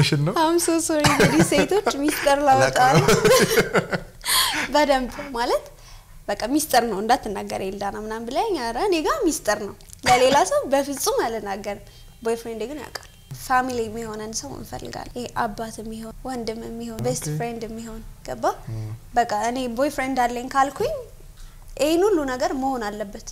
እየነገርሽን ነው? አም ሶ ሶሪ እንግዲህ ሴቶች ሚስጥር ላወጣ ነው። በደንብ ማለት በቃ ሚስጥር ነው እንዳትናገር ኤልዳና ምናምን ብለኝ፣ ኧረ እኔ ጋር ሚስጥር ነው ለሌላ ሰው በፍጹም አልናገርም። ቦይፍሬንድ ግን ያውቃል። ፋሚሊ የሚሆነን ሰው እንፈልጋለን። ይሄ አባት የሚሆን ወንድም የሚሆን ቤስት ፍሬንድ የሚሆን ገባ። በቃ እኔ ቦይፍሬንድ አለኝ ካልኩኝ ይህን ሁሉ ነገር መሆን አለበት።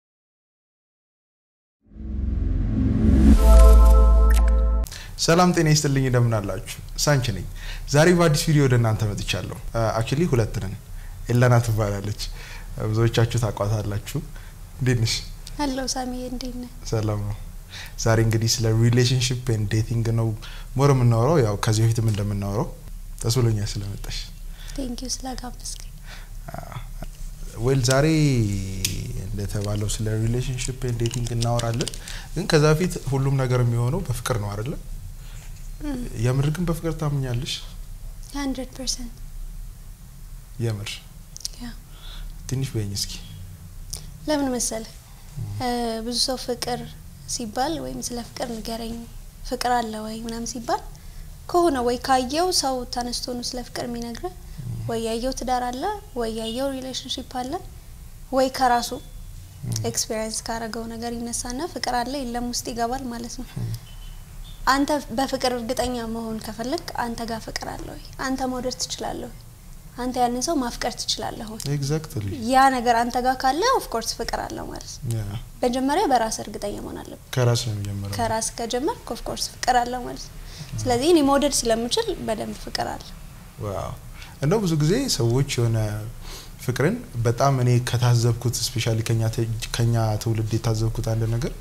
ሰላም ጤና ይስጥልኝ፣ እንደምን አላችሁ? ሳንች ነኝ። ዛሬ በአዲስ ቪዲዮ ወደ እናንተ መጥቻለሁ። አክቹሊ ሁለት ነን። ኤላና ትባላለች። ብዙዎቻችሁ ታቋታላችሁ። እንዴት ነሽ? አለው ሳሚ እንዴት ነህ? ሰላም ነው። ዛሬ እንግዲህ ስለ ሪሌሽንሽፕ ኤንድ ዴቲንግ ነው ሞር የምናወራው። ያው ከዚህ በፊትም እንደምናወራው ደስ ብሎኛል ስለመጣሽ። ቴንኪዩ ስለጋበዝከኝ። ዌል ዛሬ እንደተባለው ስለ ሪሌሽንሽፕ ኤንድ ዴቲንግ እናወራለን። ግን ከዛ በፊት ሁሉም ነገር የሚሆነው በፍቅር ነው አይደለ? የምር ግን በፍቅር ታምኛለሽ? ሀንድረድ ፐርሰንት የምር ያ ትንሽ በይኝ እስኪ። ለምን መሰለ ብዙ ሰው ፍቅር ሲባል ወይም ስለ ፍቅር ንገረኝ ፍቅር አለ ወይ ምናምን ሲባል ከሆነ ወይ ካየው ሰው ተነስቶ ነው ስለ ፍቅር የሚነግረ ወይ ያየው ትዳር አለ ወይ ያየው ሪሌሽንሽፕ አለ ወይ ከራሱ ኤክስፔሪንስ ካረገው ነገር ይነሳና ፍቅር አለ የለም ውስጥ ይገባል ማለት ነው። አንተ በፍቅር እርግጠኛ መሆን ከፈለግ አንተ ጋር ፍቅር አለ ወይ? አንተ መውደድ ትችላለህ ወይ? አንተ ያንን ሰው ማፍቀር ትችላለህ ወይ? ኤግዛክትሊ ያ ነገር አንተ ጋር ካለ ኦፍኮርስ ፍቅር አለው ማለት ነው። መጀመሪያ በራስ እርግጠኛ መሆን አለብን። ከራስ ነው የሚጀምረው። ከራስ ከጀመር ኦፍኮርስ ፍቅር አለው ማለት ነው። ስለዚህ እኔ መውደድ ስለምችል በደንብ ፍቅር አለ። ዋው እንደው ብዙ ጊዜ ሰዎች የሆነ ፍቅርን በጣም እኔ ከታዘብኩት ስፔሻሊ ከኛ ትውልድ የታዘብኩት አንድ ነገር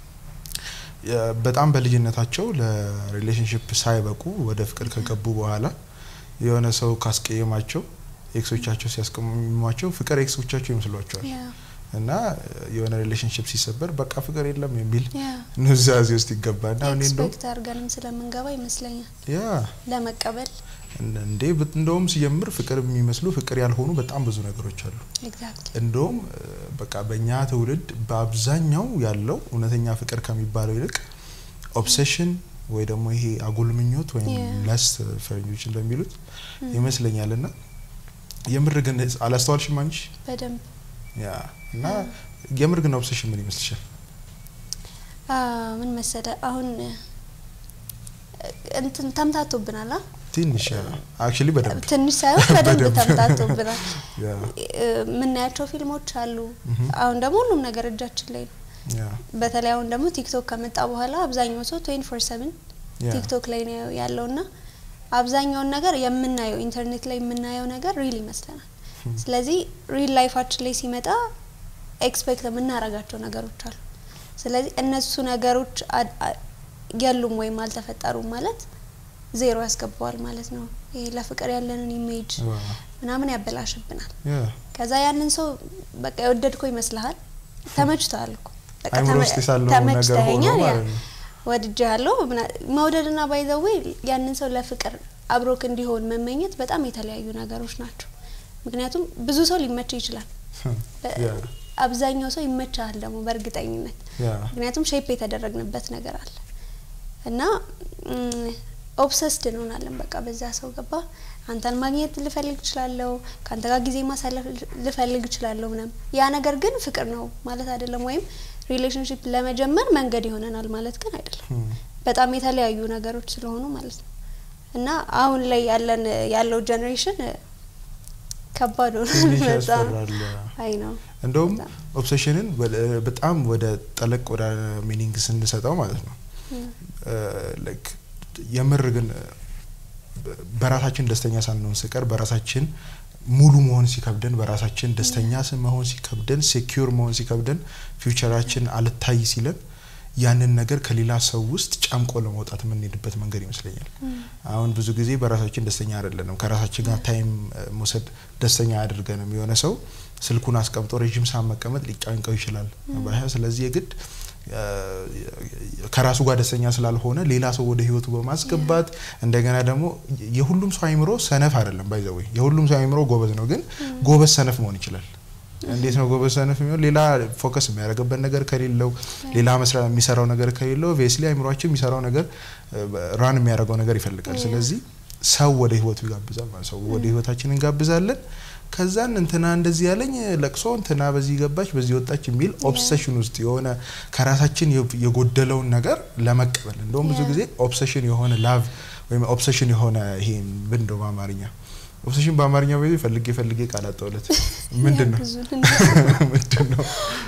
በጣም በልጅነታቸው ለሪሌሽንሽፕ ሳይበቁ ወደ ፍቅር ከገቡ በኋላ የሆነ ሰው ካስቀየማቸው ኤክሶቻቸው ሲያስቀሟቸው ፍቅር ኤክሶቻቸው ይመስሏቸዋል እና የሆነ ሪሌሽንሽፕ ሲሰበር በቃ ፍቅር የለም የሚል ኑዛዜ ውስጥ ይገባና እኔ እንደው ኤክስፔክት አድርገንም ስለምንገባ ይመስለኛል ያ ለመቀበል እንዴ እንደውም ሲጀምር ፍቅር የሚመስሉ ፍቅር ያልሆኑ በጣም ብዙ ነገሮች አሉ። ኤግዛክትሊ እንደውም በቃ በእኛ ትውልድ በአብዛኛው ያለው እውነተኛ ፍቅር ከሚባለው ይልቅ ኦብሴሽን ወይ ደግሞ ይሄ አጉል ምኞት ወይም ለስት ፈረንጆች እንደሚሉት ይመስለኛል። እና የምር ግን አላስተዋልሽም አንቺ? በደንብ ያ እና የምር ግን ኦብሴሽን ምን ይመስልሻል? ምን መሰለ አሁን እንትን ተምታቶብናል አ ትንሽ አክቹሊ በደንብ ትንሽ ሳይሆን በደንብ ተምታቶብናል። ያ የምናያቸው ፊልሞች አሉ። አሁን ደግሞ ሁሉም ነገር እጃችን ላይ ነው። ያ በተለይ አሁን ደግሞ ቲክቶክ ከመጣ በኋላ አብዛኛው ሰው ትዌንቲ ፎር ሰቨን ያ ቲክቶክ ላይ ነው ያለውና አብዛኛውን ነገር የምናየው ኢንተርኔት ላይ የምናየው ነገር ሪል ይመስለናል። ስለዚህ ሪል ላይፋችን ላይ ሲመጣ ኤክስፔክት የምናረጋቸው ነገሮች አሉ። ስለዚህ እነሱ ነገሮች የሉም ወይም አልተፈጠሩም ማለት ዜሮ ያስገባዋል ማለት ነው። ይሄ ለፍቅር ያለንን ኢሜጅ ምናምን ያበላሽብናል። ያ ከዛ ያንን ሰው በቃ የወደድከው ይመስልሃል። ተመችተዋል እኮ በቃ አይምሮ ውስጥ ያለው ነገር ሆኖ ተመችተኸኛል ያ ማለት ነው። ወድጃ ያለው መውደድና ባይዘዌ ያንን ሰው ለፍቅር አብሮክ እንዲሆን መመኘት በጣም የተለያዩ ነገሮች ናቸው። ምክንያቱም ብዙ ሰው ሊመች ይችላል። ያ አብዛኛው ሰው ይመቻል ደግሞ በእርግጠኝነት ያ ምክንያቱም ሼፕ የተደረግንበት ነገር አለ እና ኦብሰስድ እንሆናለን በቃ በዛ ሰው ገባ አንተን ማግኘት ልፈልግ እችላለሁ ከአንተ ጋር ጊዜ ማሳለፍ ልፈልግ እችላለሁ ምናምን ያ ነገር ግን ፍቅር ነው ማለት አይደለም ወይም ሪሌሽንሽፕ ለመጀመር መንገድ ይሆነናል ማለት ግን አይደለም በጣም የተለያዩ ነገሮች ስለሆኑ ማለት ነው እና አሁን ላይ ያለን ያለው ጀኔሬሽን ከባድ ሆኗል ትንሽ በጣም ያስፈራል። አይ ነው እንደውም በጣም። ኦብሴሽንን ወደ- በጣም ወደ ጠለቅ ወደ ሚኒንግ ስንሰጠው ማለት ነው ላይክ የምር ግን በ- በራሳችን ደስተኛ ሳንሆን ስቀር በራሳችን ሙሉ መሆን ሲከብደን በራሳችን ደስተኛ ስ- መሆን ሲከብደን ሴኪዩር መሆን ሲከብደን ፊውቸራችን አልታይ ሲለን ያንን ነገር ከሌላ ሰው ውስጥ ጨምቆ ለመውጣት የምንሄድበት መንገድ ይመስለኛል። አሁን ብዙ ጊዜ በራሳችን ደስተኛ አይደለንም። ከራሳችን ጋር ታይም እ፣ መውሰድ ደስተኛ አያደርገንም። የሆነ ሰው ስልኩን አስቀምጦ ረዥም ሰዓት መቀመጥ ሊጫንቀው ይችላል። ባህ ስለዚህ የግድ እ፣ ከራሱ ጋር ደስተኛ ስላልሆነ ሌላ ሰው ወደ ህይወቱ በማስገባት እንደገና ደግሞ የሁሉም ሰው አይምሮ ሰነፍ አይደለም። ባይዘወይ የሁሉም ሰው አይምሮ ጎበዝ ነው፣ ግን ጎበዝ ሰነፍ መሆን ይችላል። እንዴት ነው ጎበዝ ሰነፍ የሚሆን? ሌላ ፎከስ የሚያደርግበት ነገር ከሌለው ሌላ መስራ የሚሰራው ነገር ከሌለው ቬስሊ አይምሯችን የሚሰራው ነገር ራን የሚያደርገው ነገር ይፈልጋል። ስለዚህ ሰው ወደ ህይወቱ ይጋብዛል ማለት ሰው ወደ ህይወታችን እንጋብዛለን። ከዛን እንትና እንደዚህ ያለኝ ለቅሶ እንትና በዚህ ገባች በዚህ ወጣች የሚል ኦብሰሽን ውስጥ የሆነ ከራሳችን የጎደለውን ነገር ለመቀበል እንደውም ብዙ ጊዜ ኦብሰሽን የሆነ ላቭ ወይም ኦብሰሽን የሆነ ይሄ ምንድን ነው በአማርኛ ኦብሰሽን በአማርኛ ወይ ፈልጌ ፈልጌ ቃል አጣሁለት ምንድን ነው ምንድን ነው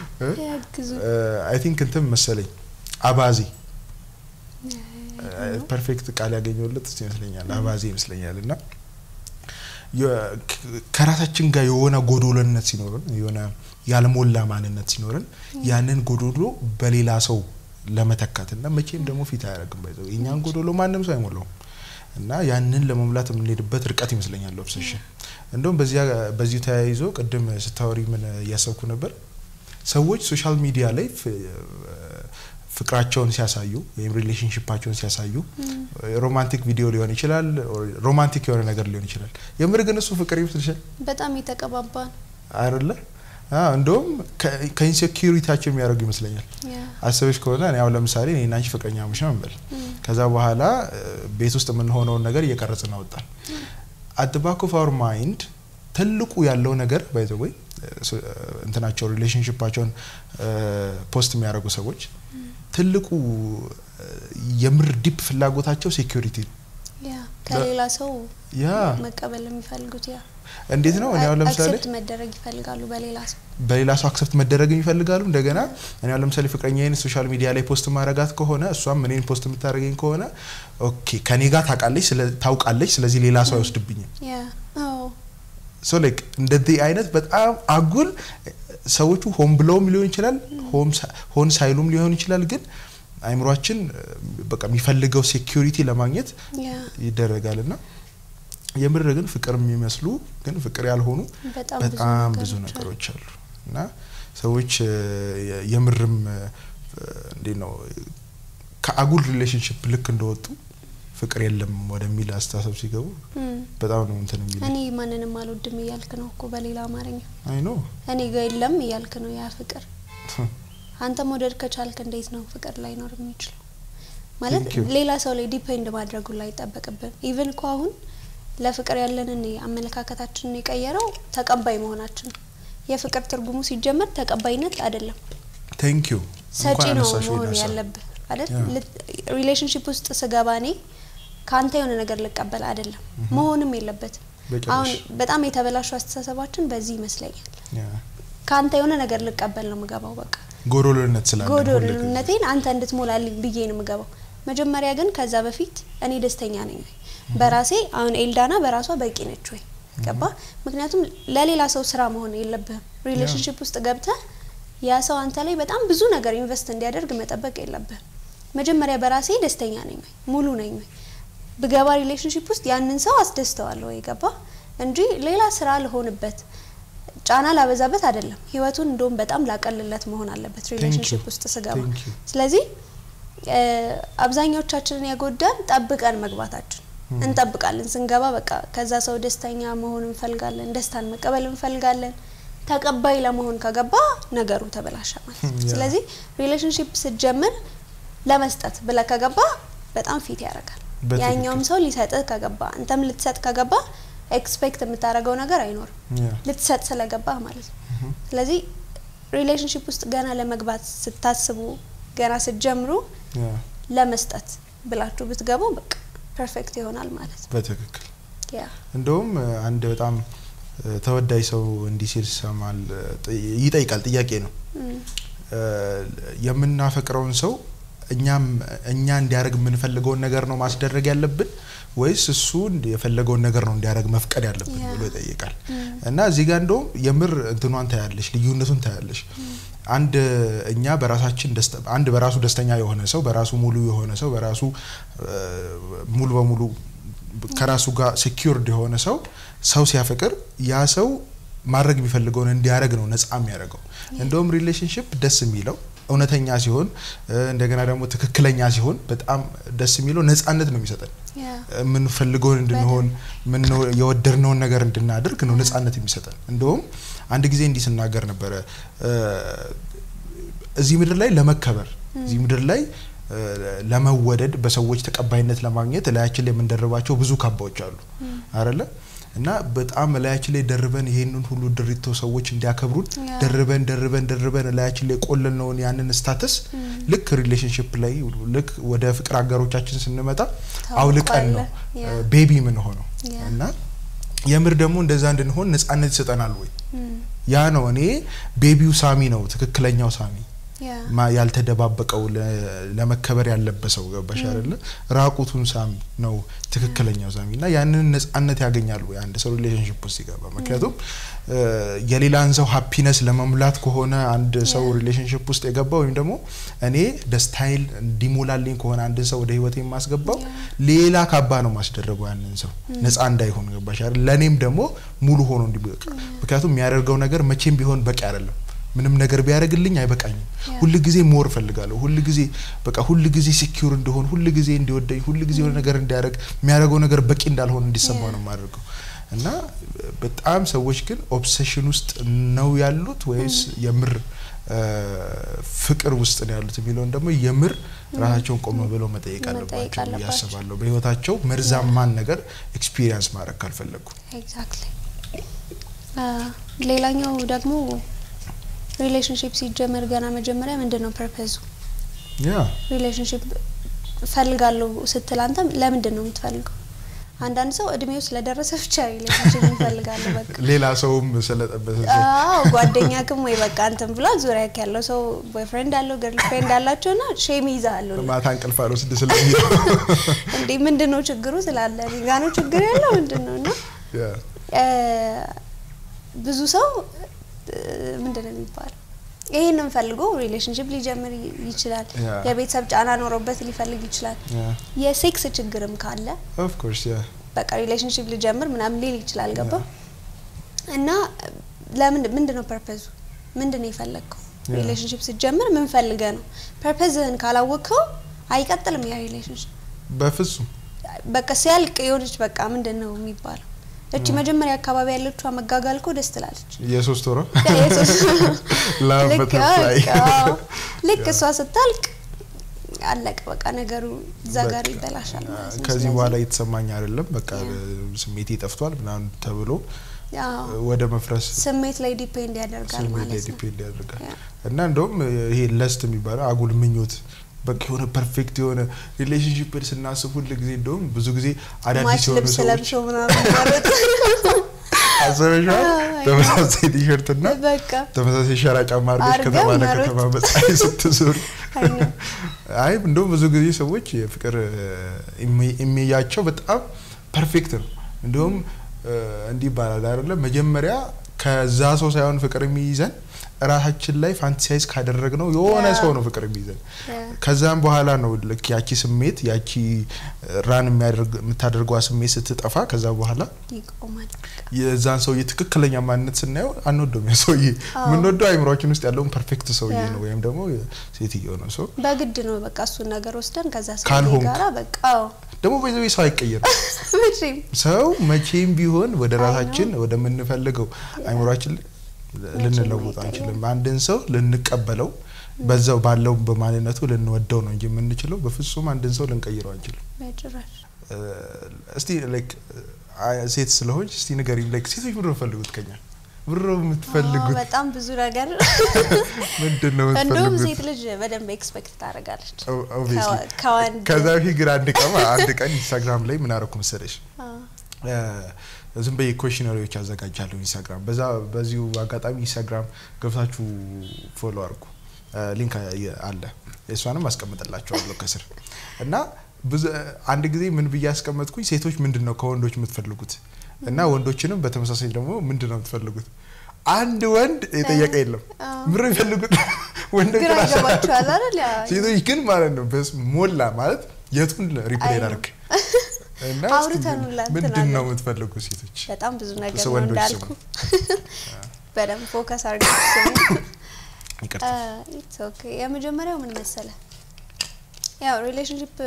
አይ ቲንክ እንትን መሰለኝ አባዜ ፐርፌክት ቃል ያገኘሁለት እሱ ይመስለኛል አባዜ ይመስለኛል እና ከራሳችን ጋር የሆነ ጎዶሎነት ሲኖርን የሆነ ያልሞላ ማንነት ሲኖርን ያንን ጎዶሎ በሌላ ሰው ለመተካት እና መቼም ደግሞ ፊት አያደርግም ባይዘው የእኛን ጎዶሎ ማንም ሰው አይሞላውም እና ያንን ለመሙላት የምንሄድበት ርቀት ይመስለኛል ኦብሴሽን። እንደውም በዚሁ ተያይዞ ቅድም ስታወሪ ምን እያሰብኩ ነበር፣ ሰዎች ሶሻል ሚዲያ ላይ ፍቅራቸውን ሲያሳዩ ወይም ሪሌሽንሽፓቸውን ሲያሳዩ ሮማንቲክ ቪዲዮ ሊሆን ይችላል፣ ሮማንቲክ የሆነ ነገር ሊሆን ይችላል። የምር ግን እሱ ፍቅር ይመስልሻል? በጣም የተቀባባ ነው አይደለ? እንደውም ከኢንሴኪሪታቸው የሚያደርጉ ይመስለኛል። አስበሽ ከሆነ እኔ አሁን ለምሳሌ እኔና አንቺ ፍቅረኛሞች ነው እንበል። ከዛ በኋላ ቤት ውስጥ የምንሆነውን ነገር እየቀረጽን አወጣን። አት ባክ ኦፍ አወር ማይንድ ትልቁ ያለው ነገር ባይ ዘ ወይ እንትናቸው ሪሌሽንሽፓቸውን ፖስት የሚያደርጉ ሰዎች ትልቁ የምር ዲፕ ፍላጎታቸው ሴኩሪቲ ነው። ከሌላ ሰው ያ መቀበል የሚፈልጉት ያ እንዴት ነው? እኔ አሁን ለምሳሌ አክሰፕት መደረግ ይፈልጋሉ በሌላ ሰው በሌላ ሰው አክሰፕት መደረግ ይፈልጋሉ። እንደገና እኔ አሁን ለምሳሌ ፍቅረኛዬን ሶሻል ሚዲያ ላይ ፖስት ማረጋት ከሆነ እሷም እኔን ፖስት የምታደርገኝ ከሆነ ኦኬ ከኔ ጋር ታውቃለች ታውቃለች፣ ስለዚህ ሌላ ሰው አይወስድብኝም። ያ አዎ ሶ ላይክ እንደዚህ አይነት በጣም አጉል ሰዎቹ ሆን ብለውም ሊሆን ይችላል ሆን ሳይሉም ሊሆን ይችላል ግን አይምሯችን በቃ የሚፈልገው ሴኩሪቲ ለማግኘት ይደረጋል እና የምር ግን ፍቅር የሚመስሉ ግን ፍቅር ያልሆኑ በጣም ብዙ ነገሮች አሉ እና ሰዎች የምርም እንዴት ነው ከአጉል ሪሌሽንሽፕ ልክ እንደወጡ ፍቅር የለም ወደሚል አስተሳሰብ ሲገቡ በጣም ነው እንትን የሚል እኔ ማንንም አልወድም እያልክ ነው እኮ በሌላ አማርኛ አይ ኖ እኔ ጋ የለም እያልክ ነው ያ ፍቅር አንተ መውደድ ከቻልክ እንዴት ነው ፍቅር ላይኖር የሚችለው? ማለት ሌላ ሰው ላይ ዲፔንድ ማድረጉ ላይ አይጠበቅብን። ኢቭን እኮ አሁን ለፍቅር ያለንን አመለካከታችንን የቀየረው ተቀባይ መሆናችን ነው። የፍቅር ትርጉሙ ሲጀመር ተቀባይነት አይደለም፣ ቴንክ ዩ ሰጪ ነው መሆን ያለብህ አይደል? ሪሌሽንሽፕ ውስጥ ስገባ እኔ ከአንተ የሆነ ነገር ልቀበል አይደለም፣ መሆንም የለበትም። አሁን በጣም የተበላሹ አስተሳሰባችን በዚህ ይመስለኛል። ከአንተ የሆነ ነገር ልቀበል ነው የምገባው በቃ ጎዶሎነት ስላለ ጎዶሎነቴን አንተ እንድትሞላልኝ ብዬ ነው የምገባው። መጀመሪያ ግን ከዛ በፊት እኔ ደስተኛ ነኝ ወይ በራሴ አሁን ኤልዳና በራሷ በቂ ነች ወይ ገባ? ምክንያቱም ለሌላ ሰው ስራ መሆን የለብህም። ሪሌሽንሽፕ ውስጥ ገብተህ ያ ሰው አንተ ላይ በጣም ብዙ ነገር ኢንቨስት እንዲያደርግ መጠበቅ የለብህም። መጀመሪያ በራሴ ደስተኛ ነኝ ወይ ሙሉ ነኝ ወይ ብገባ ሪሌሽንሽፕ ውስጥ ያንን ሰው አስደስተዋለሁ ወይ ገባ? እንጂ ሌላ ስራ ልሆንበት ጫና ላበዛበት አይደለም። ህይወቱን እንደውም በጣም ላቀልለት መሆን አለበት ሪሌሽንሽፕ ውስጥ ስገባ። ስለዚህ አብዛኛዎቻችንን ያጎዳን ጠብቀን መግባታችን እንጠብቃለን። ስንገባ በቃ ከዛ ሰው ደስተኛ መሆን እንፈልጋለን፣ ደስታን መቀበል እንፈልጋለን። ተቀባይ ለመሆን ከገባ ነገሩ ተበላሸ ማለት ነው። ስለዚህ ሪሌሽንሽፕ ስትጀምር ለመስጠት ብለህ ከገባ በጣም ፊት ያደርጋል። ያኛውም ሰው ሊሰጥህ ከገባ አንተም ልትሰጥ ከገባ ኤክስፔክት የምታደርገው ነገር አይኖርም ልትሰጥ ስለገባህ ማለት ነው። ስለዚህ ሪሌሽንሽፕ ውስጥ ገና ለመግባት ስታስቡ ገና ስትጀምሩ ለመስጠት ብላችሁ ብትገቡ በቃ ፐርፌክት ይሆናል ማለት ነው። በትክክል እንደውም አንድ በጣም ተወዳጅ ሰው እንዲህ ሲል ይሰማል ይጠይቃል። ጥያቄ ነው የምናፈቅረውን ሰው እኛም እኛ እንዲያደርግ የምንፈልገውን ነገር ነው ማስደረግ ያለብን ወይስ እሱ የፈለገውን ነገር ነው እንዲያደርግ መፍቀድ ያለብን ብሎ ይጠይቃል። እና እዚህ ጋር እንደውም የምር እንትኗን ታያለሽ፣ ልዩነቱን ታያለሽ። አንድ እኛ በራሳችን አንድ በራሱ ደስተኛ የሆነ ሰው በራሱ ሙሉ የሆነ ሰው በራሱ ሙሉ በሙሉ ከራሱ ጋር ሴኪርድ የሆነ ሰው ሰው ሲያፈቅር ያ ሰው ማድረግ የሚፈልገውን እንዲያደርግ ነው ነጻ የሚያደርገው። እንደውም ሪሌሽንሽፕ ደስ የሚለው እውነተኛ ሲሆን እንደገና ደግሞ ትክክለኛ ሲሆን በጣም ደስ የሚለው ነጻነት ነው የሚሰጠን። የምንፈልገውን እንድንሆን የወደድነውን ነገር እንድናደርግ ነው ነጻነት የሚሰጠን። እንደውም አንድ ጊዜ እንዲህ ስናገር ነበረ እ፣ እዚህ ምድር ላይ ለመከበር እዚህ ምድር ላይ እ፣ ለመወደድ በሰዎች ተቀባይነት ለማግኘት ላያችን ላይ የምንደርባቸው ብዙ ካባዎች አሉ አይደለ እና በጣም ላያችን ላይ ደርበን ይሄንን ሁሉ ድሪቶ ሰዎች እንዲያከብሩን ያ። ደርበን ደርበን ደርበን ላያችን ላይ ቆለልነውን ያንን ስታተስ ልክ ሪሌሽንሽፕ ላይ ልክ ወደ ፍቅር አጋሮቻችን ስንመጣ አውልቀን ነው ያ። ቤቢ ምን ሆነው ያ። እና የምር ደግሞ እንደዛ እንድንሆን ነጻነት ይሰጠናል ወይ? እም፣ ያ ነው እኔ ቤቢው ሳሚ ነው ትክክለኛው ሳሚ ያ ማ- ያልተደባበቀው ለ- ለመከበር ያለበሰው ገባሽ አይደለ? ራቁቱን ሳሚ ነው ትክክለኛው ሳሚ እና ያንን ነጻነት ያገኛሉ አንድ ሰው ሪሌሽንሽፕ ውስጥ ሲገባ። ምክንያቱም እ፣ የሌላን ሰው ሀፒነስ ለመሙላት ከሆነ አንድ ሰው Yeah. ሪሌሽንሽፕ ውስጥ የገባ ወይም ደግሞ እኔ ደስታይል እንዲሞላልኝ ከሆነ አንድን ሰው ወደ ህይወት የማስገባው Yeah. ሌላ ካባ ነው ማስደረገው ያንን ሰው ነጻ እንዳይሆን ገባሽ አይደል? ለእኔም ደግሞ ሙሉ ሆኖ እንዲበቃ ምክንያቱም የሚያደርገው ነገር መቼም ቢሆን በቂ አይደለም። ምንም ነገር ቢያደርግልኝ አይበቃኝም። Yeah. ሁል ጊዜ ሞር እፈልጋለሁ። ሁል ጊዜ በቃ ሁል ጊዜ ሲኪዩር እንደሆን፣ ሁል ጊዜ እንዲወደኝ፣ ሁል ጊዜ የሆነ ነገር እንዲያደርግ የሚያደርገው ነገር በቂ እንዳልሆን እንዲሰማው Yeah. ነው የማደርገው እና በጣም ሰዎች ግን ኦብሴሽን ውስጥ ነው ያሉት ወይስ የምር እ፣ ፍቅር ውስጥ ነው ያሉት የሚለውን ደግሞ የምር ራሳቸውን ቆም ብለው መጠየቅ መጠየቅ አለባቸው ብዬ አለባቸው። አስባለሁ። በህይወታቸው መርዛማን ነገር ኤክስፒሪየንስ ማድረግ ካልፈለጉ ኤግዛክትሊ ሌላኛው ደግሞ ሪሌሽንሽፕ ሲጀመር ገና መጀመሪያ ምንድን ነው ፐርፐዙ? ያ ሪሌሽንሽፕ እፈልጋለሁ ስትል አንተ ለምንድን ነው የምትፈልገው? አንዳንድ ሰው እድሜው ስለደረሰ ብቻ ሪሌሽንሽፕ ይፈልጋሉ። በቃ ሌላ ሰውም ስለጠበሰ አዎ ጓደኛክም ወይ በቃ አንተም ብሏል። ዙሪያ ያለው ሰው ቦይፍሬንድ አለው ገርል ፍሬንድ አላቸው ና ሼም ይዛሉ ማታ እንቅልፍ አልወስድ ስለሚለው እንዴ ምንድን ነው ችግሩ ስላለ እኔ ጋ ነው ችግር ያለው ምንድን ነው እና ያ እ፣ ብዙ ሰው እ፣ ምንድን ነው የሚባለው ይሄንን ፈልጎ ሪሌሽንሽፕ ሊጀምር ይ- ይችላል። ያ። የቤተሰብ ጫና ኖሮበት ሊፈልግ ይችላል። ያ የሴክስ ችግርም ካለ ኦፍ ኮርስ ያ በቃ ሪሌሽንሽፕ ሊጀምር ምናምን ሊል ይችላል። ገባ እና ለምን ምንድን ነው ፐርፐዙ? ምንድን ነው የፈለግከው? ያ። ሪሌሽንሽፕ ስትጀምር ምን ፈልገ ነው? ፐርፐዝህን ካላወቅከው አይቀጥልም ያ ሪሌሽንሽፕ። በፍጹም በቃ ሲያልቅ የሆነች በቃ ምንድን ነው የሚባለው እቺ መጀመሪያ አካባቢ ያለችው መጋጋል እኮ ደስ ትላለች። የሶስት ወሮ የሶስት- ላቭ ልክ በተርፍላይ አዎ፣ ልክ እሷ ስታልቅ አለቀ በቃ ነገሩ እዛ ጋር በቃ ይበላሻል ማለት ነው። ከዚህ ስለዚህ- በኋላ እየተሰማኝ አይደለም፣ በቃ ያ። ስሜቴ ጠፍቷል ምናምን ተብሎ አዎ፣ ወደ መፍረስ ስሜት ላይ ዲፔንድ ያደርጋል ስሜት ላይ ማለት ነው። ዲፔንድ ያደርጋል ያ። እና እንደውም ይሄ ለስት የሚባለው አጉል ምኞት በቃ የሆነ ፐርፌክት የሆነ ሪሌሽንሽፕን ስናስብ ሁል ጊዜ እንደውም ብዙ ጊዜ አዳዲስ ማች የሆኑ ልብስ ሰዎች ለብሶ ምናምን ማለት አስበሽዋል? አዎ፣ ተመሳሳይ ቲሸርት እና በቃ ተመሳሳይ ሸራ ጫማ አድርገሽ አድርገው ከተማ መሮጥ። ለከተማ በፀሐይ ስትዞሪ አይ ነው። አይ እንደውም ብዙ ጊዜ ሰዎች የፍቅር ኢሜያቸው በጣም ፐርፌክት ነው። እንዲሁም እንዲህ ይባላል አይደለም መጀመሪያ ከዛ ሰው ሳይሆን ፍቅር የሚይዘን ራሳችን ላይ ፋንቲሳይዝ ካደረግ ነው የሆነ ያ። ሰው ነው ፍቅር የሚይዘን። ያ። ከዛም በኋላ ነው ልክ ያቺ ስሜት ያቺ ራን የሚያደርግ የምታደርገዋ ስሜት ስትጠፋ ከዛ በኋላ ይቆማል። የዛን ሰውዬ ትክክለኛ ማንነት ስናየው አንወደውም። ያ ሰውዬ አዎ። የምንወደው አይምሯችን ውስጥ ያለውን ፐርፌክት ሰውዬ ያ። ነው ወይም ደግሞ ሴትዮ ነው ሰው በግድ ነው በቃ እሱን ነገር ወስደን ከዛ ሰው ካልሆንክ። ጋራ በቃ አዎ። ደግሞ በዚህ ሰው አይቀየርም። መቼም ሰው መቼም ቢሆን ወደ አይ ነው። ራሳችን ወደምንፈልገው አይምሯችን ልንለውጥ አይቀየርም። አንችልም። አንድን ሰው ልንቀበለው በዛው ባለው በማንነቱ ልንወደው ነው እንጂ የምንችለው በፍጹም አንድን ሰው ልንቀይረው አንችልም። በጭራሽ እ፣ እስቲ ላይክ ሴት ስለሆንች እስቲ ንገሪኝ፣ ላይክ ሴቶች ምንድን ነው የምትፈልጉት ከኛ? ምንድን ነው አዎ፣ የምትፈልጉት? በጣም ብዙ ነገር ምንድን ነው እንደውም የምትፈልጉት? ሴት ልጅ በደንብ ኤክስፔክት ታደርጋለች ኦ- obviously። ከዋ- ከወንድ ከዛ በፊት ግን አንድ ቀን አንድ ቀን ኢንስታግራም ላይ ምን አደረኩ መሰለሽ? አዎ። እ፣ ዝም በየ ኮሽነሪዎች አዘጋጃለሁ ኢንስታግራም። በዛ በዚሁ አጋጣሚ ኢንስታግራም ገብታችሁ ፎሎ አድርጉ። እ፣ ሊንክ አ- አለ እሷንም አስቀምጥላችኋለሁ ከስር እና ብዙ አንድ ጊዜ ምን ብዬ አስቀመጥኩኝ፣ ሴቶች ምንድን ነው ከወንዶች የምትፈልጉት እና ወንዶችንም በተመሳሳይ ደግሞ ምንድን ነው የምትፈልጉት? አንድ ወንድ የጠየቀ የለም። አዎ። ምር የሚፈልጉት ወንዶች ግራ ራሳቸው ይገባቸዋል አይደል? ያ ሴቶች ግን ማለት ነው በስ ሞላ ማለት የቱን ሪፕሌይ አይ ነው። ላድርግ እና አውርተን ሁላ እንትን ምንድን ነው አለን። የምትፈልጉ ሴቶች? በጣም ብዙ ነገር ሰው ነው ወንዶች እንዳልኩ በደንብ ፎከስ አድርገ ይቅርታ ኢትስ ኦኬ። የመጀመሪያው ምን መሰለ፣ ያው ሪሌሽንሽፕ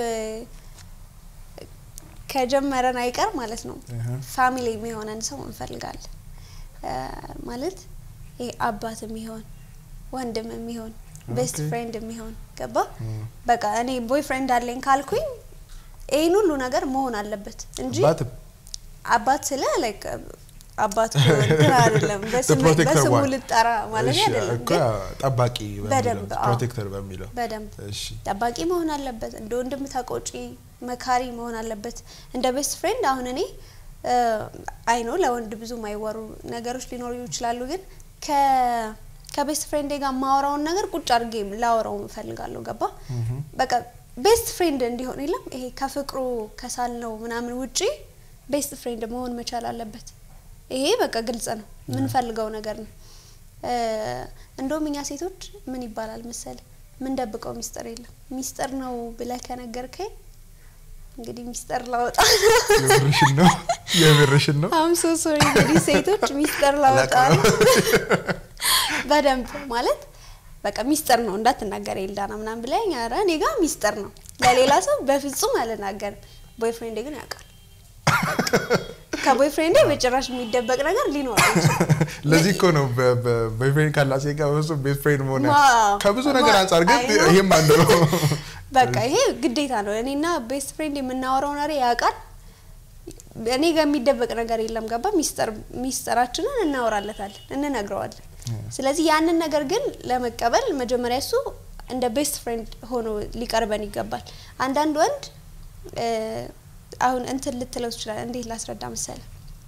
ከጀመረን አይቀር ማለት ነው እህ፣ ፋሚሊ የሚሆነን ሰው እንፈልጋለን። እ፣ ማለት ይሄ አባት የሚሆን ወንድም የሚሆን ቤስት ኦኬ። ፍሬንድ የሚሆን ገባ እም። በቃ እኔ ቦይ ፍሬንድ አለኝ ካልኩኝ ይህን ሁሉ ነገር መሆን አለበት እንጂ አባትም አባት ስለ ላይክ አባት እኮ እንትን አይደለም በስም- protector በስሙ one። ልጠራ ማለት እሺ፣ አይደለም እኮ ግን ጠባቂ በደንብ፣ አዎ። ፕሮቴክተር በሚለው በደንብ እሺ ጠባቂ መሆን አለበት። እንደ ወንድም ተቆጪ መካሪ መሆን አለበት። እንደ ቤስት ፍሬንድ አሁን እኔ አይ ነው ለወንድ ብዙ የማይወሩ ነገሮች ሊኖሩ ይችላሉ፣ ግን ከ- ከቤስት ፍሬንዴ ጋር የማወራውን ነገር ቁጭ አድርጌ ላወራው እፈልጋለሁ። ገባ ምሁም። በቃ ቤስት ፍሬንድ እንዲሆን የለም ይሄ ከፍቅሩ ከሳልነው ምናምን ውጪ ቤስት ፍሬንድ መሆን መቻል አለበት። ይሄ በቃ ግልጽ ነው፣ የምንፈልገው ነገር ነው። እ፣ እንደውም እኛ ሴቶች ምን ይባላል መሰል ምን ደብቀው ሚስጥር የለም። ሚስጥር ነው ብለህ ከነገርከኝ እንግዲህ ሚስጥር ላወጣ የብርሽን ነው የብርሽን ነው አም ሶ ሶሪ እንግዲህ ሴቶች ሚስጥር ላወጣ ነው በደንብ ማለት በቃ ሚስጥር ነው እንዳትናገር ኤልዳና ምናምን ብለኝ፣ ኧረ እኔ ጋር ሚስጥር ነው ለሌላ ሰው በፍጹም አልናገርም። ቦይፍሬንዴ ግን ያውቃል። ከቦይፍሬንዴ በጭራሽ የሚደበቅ ነገር ሊኖር አይችልም። ለዚህ እኮ ነው በቦይፍሬንድ ካላት ሴት ጋር በሱ ቤስት ፍሬንድ መሆን ያ- ዋው። ከብዙ ነገር ዋው። አንጻር ግን አይ ነው። ይሄም አንዱ ነው። በቃ ይሄ ግዴታ ነው። እኔና ቤስት ፍሬንድ የምናወራው ነገር ያውቃል። እኔ ጋር የሚደበቅ ነገር የለም። ገባ ሚስጥር ሚስጥራችንን እናወራለታለን፣ እንነግረዋለን። ስለዚህ ያንን ነገር ግን ለመቀበል መጀመሪያ እሱ እንደ ቤስት ፍሬንድ ሆኖ ሊቀርበን ይገባል። አንዳንድ ወንድ እ፣ አሁን እንትን ልትለው ትችላል። እንዴት ላስረዳ መሰለ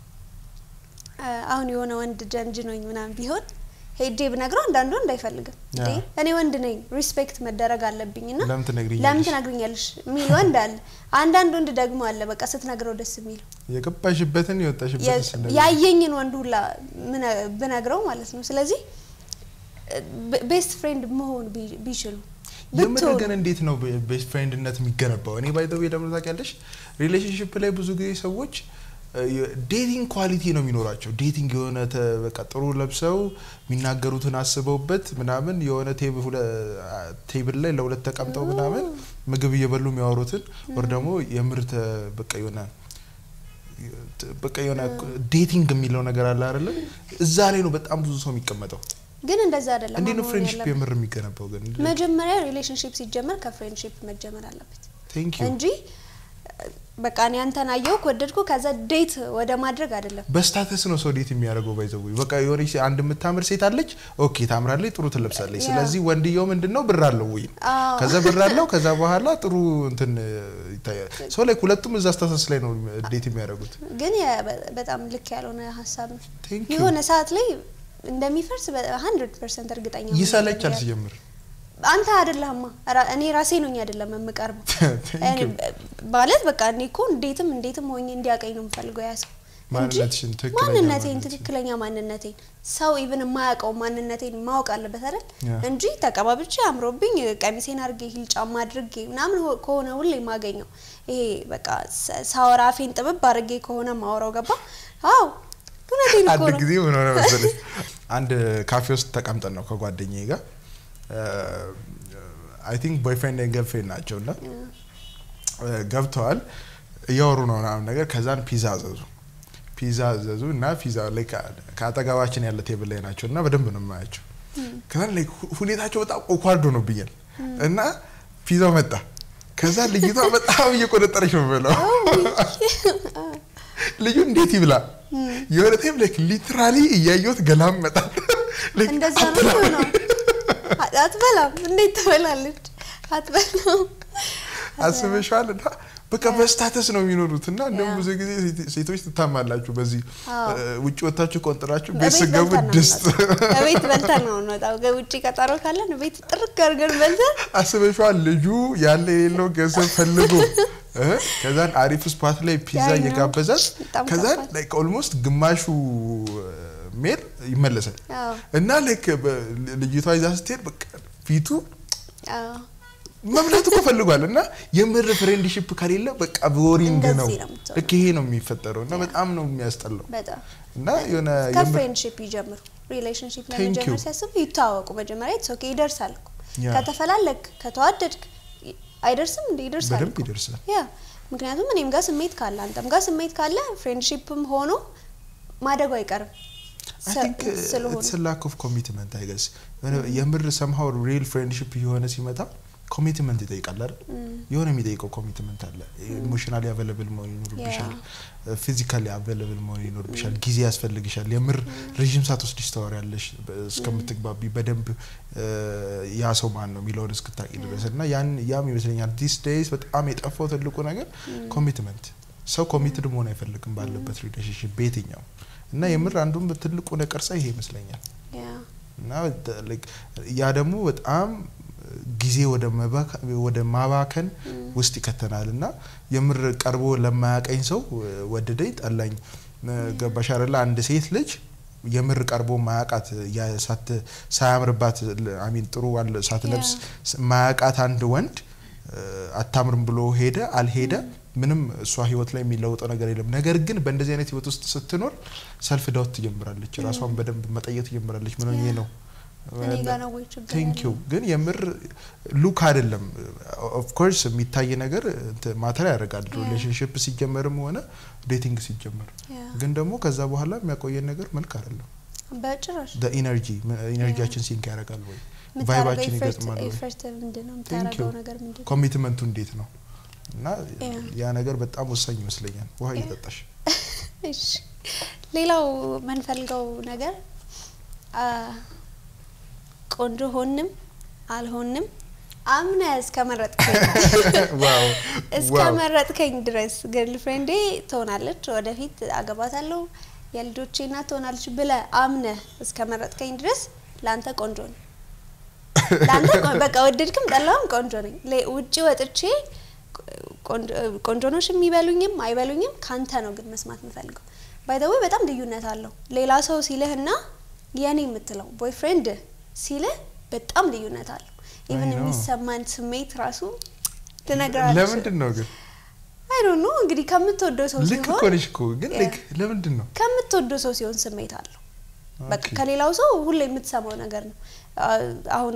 እ፣ አሁን የሆነ ወንድ ጀንጅኖኝ ምናምን ቢሆን ሄጄ ብነግረው አንዳንድ ወንድ አይፈልግም። እንዴ ያ። እኔ ወንድ ነኝ ሪስፔክት መደረግ አለብኝ ና ለምን ትነግሪኛለሽ? ለምን ትነግሪኛለሽ የሚል ወንድ አለ። አንዳንድ ወንድ ደግሞ አለ በቃ ስትነግረው ደስ የሚለው የገባሽበትን የወጣሽበትን ስነ- ያየኝን ወንድ ሁላ ምነ- ብነግረው ማለት ነው። ስለዚህ ቤስት ፍሬንድ መሆን ቢ- ቢችሉ የምር ብትሆኑ ግን እንዴት ነው ቤስት ፍሬንድነት የሚገነባው? እኔ ባይ ዘ ዌይ ለምን ታውቂያለሽ፣ ሪሌሽንሽፕ ላይ ብዙ ጊዜ ሰዎች ዴቲንግ ኳሊቲ ነው የሚኖራቸው። ዴቲንግ የሆነ ተ- በቃ ጥሩ ለብሰው የሚናገሩትን አስበውበት ምናምን የሆነ ቴብ- ሁለ- ቴብል ላይ ለሁለት ተቀምጠው ምናምን ምግብ እየበሉ የሚያወሩትን ወር ደግሞ የምር ተ- በቃ የሆነ በቃ የሆነ ዴቲንግ የሚለው ነገር አለ አይደለም? እዛ ላይ ነው በጣም ብዙ ሰው የሚቀመጠው። ግን እንደዛ አይደለም እንዴት ነው መሆን ፍሬንድሽፕ ያለበት። የምር የሚገነባው ግን? መጀመሪያ ሪሌሽንሽፕ ሲጀመር ከፍሬንድሽፕ መጀመር አለበት ቴንክ ዩ እንጂ በቃ እኔ አንተን አየሁ ከወደድኩ ከዛ ዴት ወደ ማድረግ አይደለም። በስታተስ ነው ሰው ዴት የሚያደርገው ባይዘው በቃ የሆነች አንድ የምታምር ሴት አለች ኦኬ ታምራለች ጥሩ ትለብሳለች ያ። ስለዚህ ወንድየው ምንድን ነው ብር አለው ወይ አዎ። ከዛ ብር አለው ከዛ በኋላ ጥሩ እንትን ይታያል ሰው ላይ ሁለቱም እዛ ስታተስ ላይ ነው ዴት የሚያደርጉት ግን የ- በ- በጣም ልክ ያልሆነ ሀሳብ ነው። Thank you። የሆነ ሰዓት ላይ እንደሚፈርስ ሀንድረድ ፐርሰንት እርግጠኛ ነኝ። ይሰለቻል ሲጀምር አንተ አይደለህማ ራ- እኔ ራሴ ነኝ አይደለም የምቀርበው Thank እኔ you። በ- ማለት በቃ እኔ እኮ እንዴትም እንዴትም ሆኜ እንዲያቀኝ ነው የምፈልገው ያ ሰው እንጂ ማንነትሽን ትክክለኛ ማንነቴን ማንነትሽን። ትክክለኛ ማንነቴን ሰው ኢቭን የማያውቀው ማንነቴን ማወቅ አለበት አይደል ያ። እንጂ ተቀባብቼ አምሮብኝ ቀሚሴን አድርጌ ሂል ጫማ አድርጌ ምናምን ሆ- ከሆነ ሁሌ የማገኘው ይሄ በቃ ሰ- ሳወራ አፌን ጥብብ አድርጌ ከሆነ ማወራው ገባ አዎ እውነቴን እኮ አንድ ነው ጊዜ ምን ሆነ መሰለሽ አንድ ካፌ ውስጥ ተቀምጠን ነው ከጓደኛዬ ጋር አይ ቲንክ ቦይፍሬንድ ኤንድ ገርልፍሬንድ ናቸው እና ገብተዋል እያወሩ ነው ምናምን ነገር ከዛን ፒዛ አዘዙ ፒዛ አዘዙ እና ፒዛ ላይ ከአጠገባችን ያለ ቴብል ላይ ናቸው እና በደንብ ነው የማያቸው ከዛን ላይ ሁኔታቸው በጣም ኦኳርድ ሆኖብኛል እና ፒዛው መጣ ከዛ ልጅቷ በጣም እየቆነጠረች ነው ብለው ልጁ እንዴት ይብላ የሆነ ታይም ላይክ ሊትራሊ እያየሁት ገላም መጣል Like እንደዛ ነው አትበላም። ነው አትበላም እንዴት ትበላለች አትበላም አስበሽዋል እና በቃ በስታተስ ነው የሚኖሩት እና እንደውም ያ። ብዙ ጊዜ ሴት- ሴቶች ትታማላችሁ በዚህ አዎ። እ፣ ውጭ ወታችሁ ቆንጥራችሁ ቤት እቤት ስገቡ በልተን ነው ድስት የምንወጣው። እቤት በልተን ነው የምንወጣው። ውጭ ቀጠሮ ካለን ቤት ጥርግ አድርገን በልተን አስበሽዋል ልጁ ያለ የሌለው ገንዘብ ፈልጎ እ፣ ከዛን አሪፍ ስፓት ላይ ፒዛ ያ ነው። እየጋበዛት በጣም ከዛን ከባድ። ላይክ ኦልሞስት ግማሹ ሜል ይመለሳል አዎ እና ላይክ በ- ልጅቷ ይዛ ስትሄድ በቃ ፊቱ አዎ መብላት እኮ ፈልጓል እና የምር ፍሬንድሽፕ ከሌለ በቃ ቦሪንግ ነው እንደዚህ ነው የምትሆነው። ልክ ይሄ ነው የሚፈጠረው እና በጣም ነው የሚያስጠላው በጣም እና የሆነ የምር ከፍሬንድሽፕ ይጀምሩ። ሪሌሽንሽፕ Thank ለመጀመር you. ሲያስቡ ይተዋወቁ። መጀመሪያ ኢትስ ኦኬ ይደርሳል እኮ ያ። ከተፈላለግ ከተዋደድክ ይ- አይደርስም እንደ ይደርሳል በደንብ እኮ። ይደርሳል። ያ ምክንያቱም እኔም ጋር ስሜት ካለ አንተም ጋር ስሜት ካለ ፍሬንድሽፕም ሆኖ ማደጉ አይቀርም። አይ ሰ- ቲንክ ስለሆኑ ኢትስ ላክ ኦፍ ኮሚትመንት አይገስ የምር ሰምሃው ሪል ፍሬንድሽፕ የሆነ ሲመጣ ኮሚትመንት ይጠይቃል አይደል እም፣ የሆነ የሚጠይቀው ኮሚትመንት አለ ኢሞሽናሊ አቬለብል መሆን ይኖርብሻል ፊዚካሊ አቬለብል መሆን ይኖርብሻል ጊዜ ያስፈልግሻል የምር ረዥም ሰዓት ወስድሽ ታወሪያለሽ በ- እስከምትግባቢ በደንብ እ፣ ያ ሰው ማን ነው የሚለውን እስክታቂ ድረስ እና ያን ያም ይመስለኛል ዲስ ዴይስ በጣም የጠፋው ትልቁ ነገር ኮሚትመንት ሰው ኮሚትድ መሆን አይፈልግም ባለበት ሪሌሽንሽፕ በየትኛው እና የምር አንዱም ትልቁ ነቀርሳ ይሄ ይመስለኛል ያ እና ተ- like ያ ደግሞ በጣም ጊዜ ወደ መባከ- ወደ ማባከን ውስጥ ይከተናል እና የምር ቀርቦ ለማያቀኝ ሰው ወደደኝ ጠላኝ ገባሽ አይደለ አንድ ሴት ልጅ የምር ቀርቦ ማያቃት ያ ሳት ሳያምርባት አሚን ጥሩ አለ- ሳትለብስ ማያቃት አንድ ወንድ እ፣ አታምርም ብሎ ሄደ አልሄደ ምንም እሷ ህይወት ላይ የሚለውጠው ነገር የለም። ነገር ግን በእንደዚህ አይነት ህይወት ውስጥ ስትኖር ሰልፍ ዳውት ትጀምራለች። ራሷን በደንብ መጠየቅ ትጀምራለች። ምን ሆኜ ነው እኔ ጋ ነው ወይ ችግር ቴንክ ዩ ያለው? ግን የምር ሉክ አይደለም። ኦፍኮርስ የሚታይ ነገር ማተር ያደርጋል። Yeah. ሪሌሽንሽፕ ሲጀመርም ሆነ ዴቲንግ ሲጀመር ያ፣ ግን ደግሞ ከዛ በኋላ የሚያቆየን ነገር መልክ አይደለም። በጭራሽ ኢነርጂ ኢነርጂያችን ሲንክ ያደርጋል ወይ የምታደርገው ቫይባችን ኤፈርት ይገጥማል ወይ ኤፈርት ምንድን ነው Thank የምታደርገው you. ነገር ምንድን ነው? ኮሚትመንቱ እንዴት ነው እና Yeah. ያ ነገር በጣም ወሳኝ ይመስለኛል። ውሃ Yeah. እየጠጣሽ እሺ ሌላው የምንፈልገው ነገር አ፣ ቆንጆ ሆንም አልሆንም አምነ እስከ መረጥከኝ ዋው እስከ ዋው መረጥከኝ ድረስ ገርል ፍሬንዴ ትሆናለች፣ ወደፊት አገባታለሁ፣ የልጆቼ እናት ትሆናለች ብለ አምነ እስከ መረጥከኝ ድረስ ለአንተ ቆንጆ ነው። ለአንተ ቆ- በቃ ወደድክም ጠላውም ቆንጆ ነኝ። ሌ- ውጪ ወጥቼ ቆንጆ- ቆንጆ ነሽ የሚበሉኝም አይበሉኝም ካንተ ነው ግን መስማት የምፈልገው። ባይዘዌ በጣም ልዩነት አለው። ሌላ ሰው ሲልህና የኔ የምትለው ቦይፍሬንድ ሲልህ በጣም ልዩነት አለው። ኢቭን know. የሚሰማን ስሜት ራሱ ልነግርህ ለምንድን ነው ግን አይ ዶንት ኖ እንግዲህ ከምትወደው ሰው ልክ እኮ ሲሆን ነሽ እኮ ግን Yeah. ልክ ለምንድን ነው ከምትወደው ሰው ሲሆን ስሜት አለው። በቃ ኦኬ። ከሌላው ሰው ሁሌ የምትሰማው ነገር ነው። አ- አሁን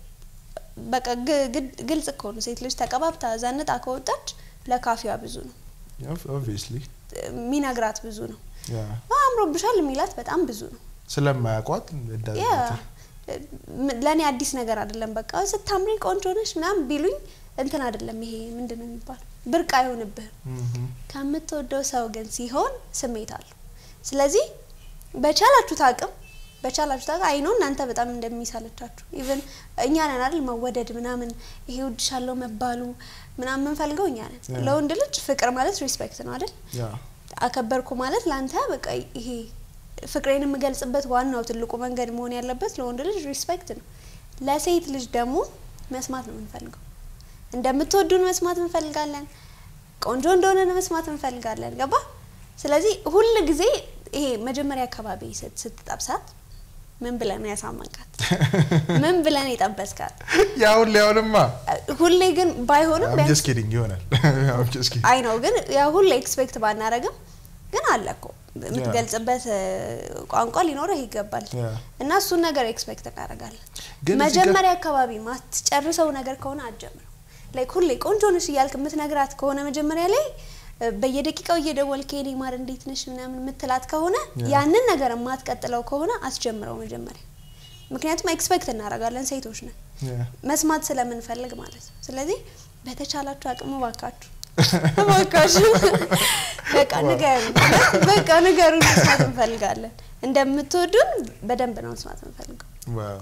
በቃ ግ- ግድ- ግልጽ እኮ ነው። ሴት ልጅ ተቀባብታ ዘንጣ ከወጣች ለካፊዋ ብዙ ነው ኦብቪየስሊ የሚነግራት ብዙ ነው። ያ አ፣ አምሮብሻል የሚላት በጣም ብዙ ነው። ስለማያውቋት ያ እንዳዘ ም- ለእኔ አዲስ ነገር አይደለም። በቃ ስታምሪ ቆንጆ ነሽ ምናምን ቢሉኝ እንትን አይደለም። ይሄ ምንድን ነው የሚባለው ብርቅ አይሆንብህም። ከምትወደው ሰው ግን ሲሆን ስሜት አለው። ስለዚህ በቻላችሁት አቅም በቻላችሁት አቅም አይኖ እናንተ በጣም እንደሚሳለቻችሁ ኢቭን እኛ ነን አይደል መወደድ ምናምን ይሄ ውድሻለሁ መባሉ ምናምን የምንፈልገው እኛ ነን። Yeah. ለወንድ ልጅ ፍቅር ማለት ሪስፔክት ነው አይደል? ያ አከበርኩ ማለት ለአንተ በቃ ይሄ ፍቅሬን የምገልጽበት ዋናው ትልቁ መንገድ መሆን ያለበት ለወንድ ልጅ ሪስፔክት ነው። ለሴት ልጅ ደግሞ መስማት ነው የምንፈልገው። እንደምትወዱን መስማት እንፈልጋለን። ቆንጆ እንደሆነ መስማት እንፈልጋለን። ገባ? ስለዚህ ሁል ጊዜ ይሄ መጀመሪያ አካባቢ ስት- ስትጠብሳት ምን ብለን ያሳመንካት? ምን ብለን የጠበስካት? ያሁን ሊያውንማ ሁሌ ግን ባይሆንም አም ቢያንስ ጀስት ኪዲንግ ይሆናል አም ጀስት ኪዲንግ አይ ነው ግን ያ ሁሌ ኤክስፔክት ባናረግም ግን አለ እኮ የምትገልጽበት እ፣ ቋንቋ ሊኖረህ ይገባል ያ እና እሱን ነገር ኤክስፔክት እናደርጋለን። ግን እዚህ ጋር- መጀመሪያ አካባቢ ማትጨርሰው ነገር ከሆነ አትጀምረው። ላይክ ሁሌ ቆንጆ ነሽ እያልክ የምትነግራት ከሆነ መጀመሪያ ላይ እ፣ በየደቂቃው እየደወልክ የኔ ማር እንዴት ነሽ ምናምን የምትላት ከሆነ ያ። ያንን ነገር የማትቀጥለው ከሆነ አስጀምረው መጀመሪያ። ምክንያቱም ኤክስፔክት እናደርጋለን ሴቶች ነን ያ መስማት ስለምንፈልግ ማለት ነው። ስለዚህ በተቻላችሁ አቅሙ ባካችሁ እባካችሁ በቃ ንገሩ፣ በቃ ንገሩ፣ መስማት እንፈልጋለን። እንደምትወዱን በደንብ ነው መስማት እንፈልገው። ዋው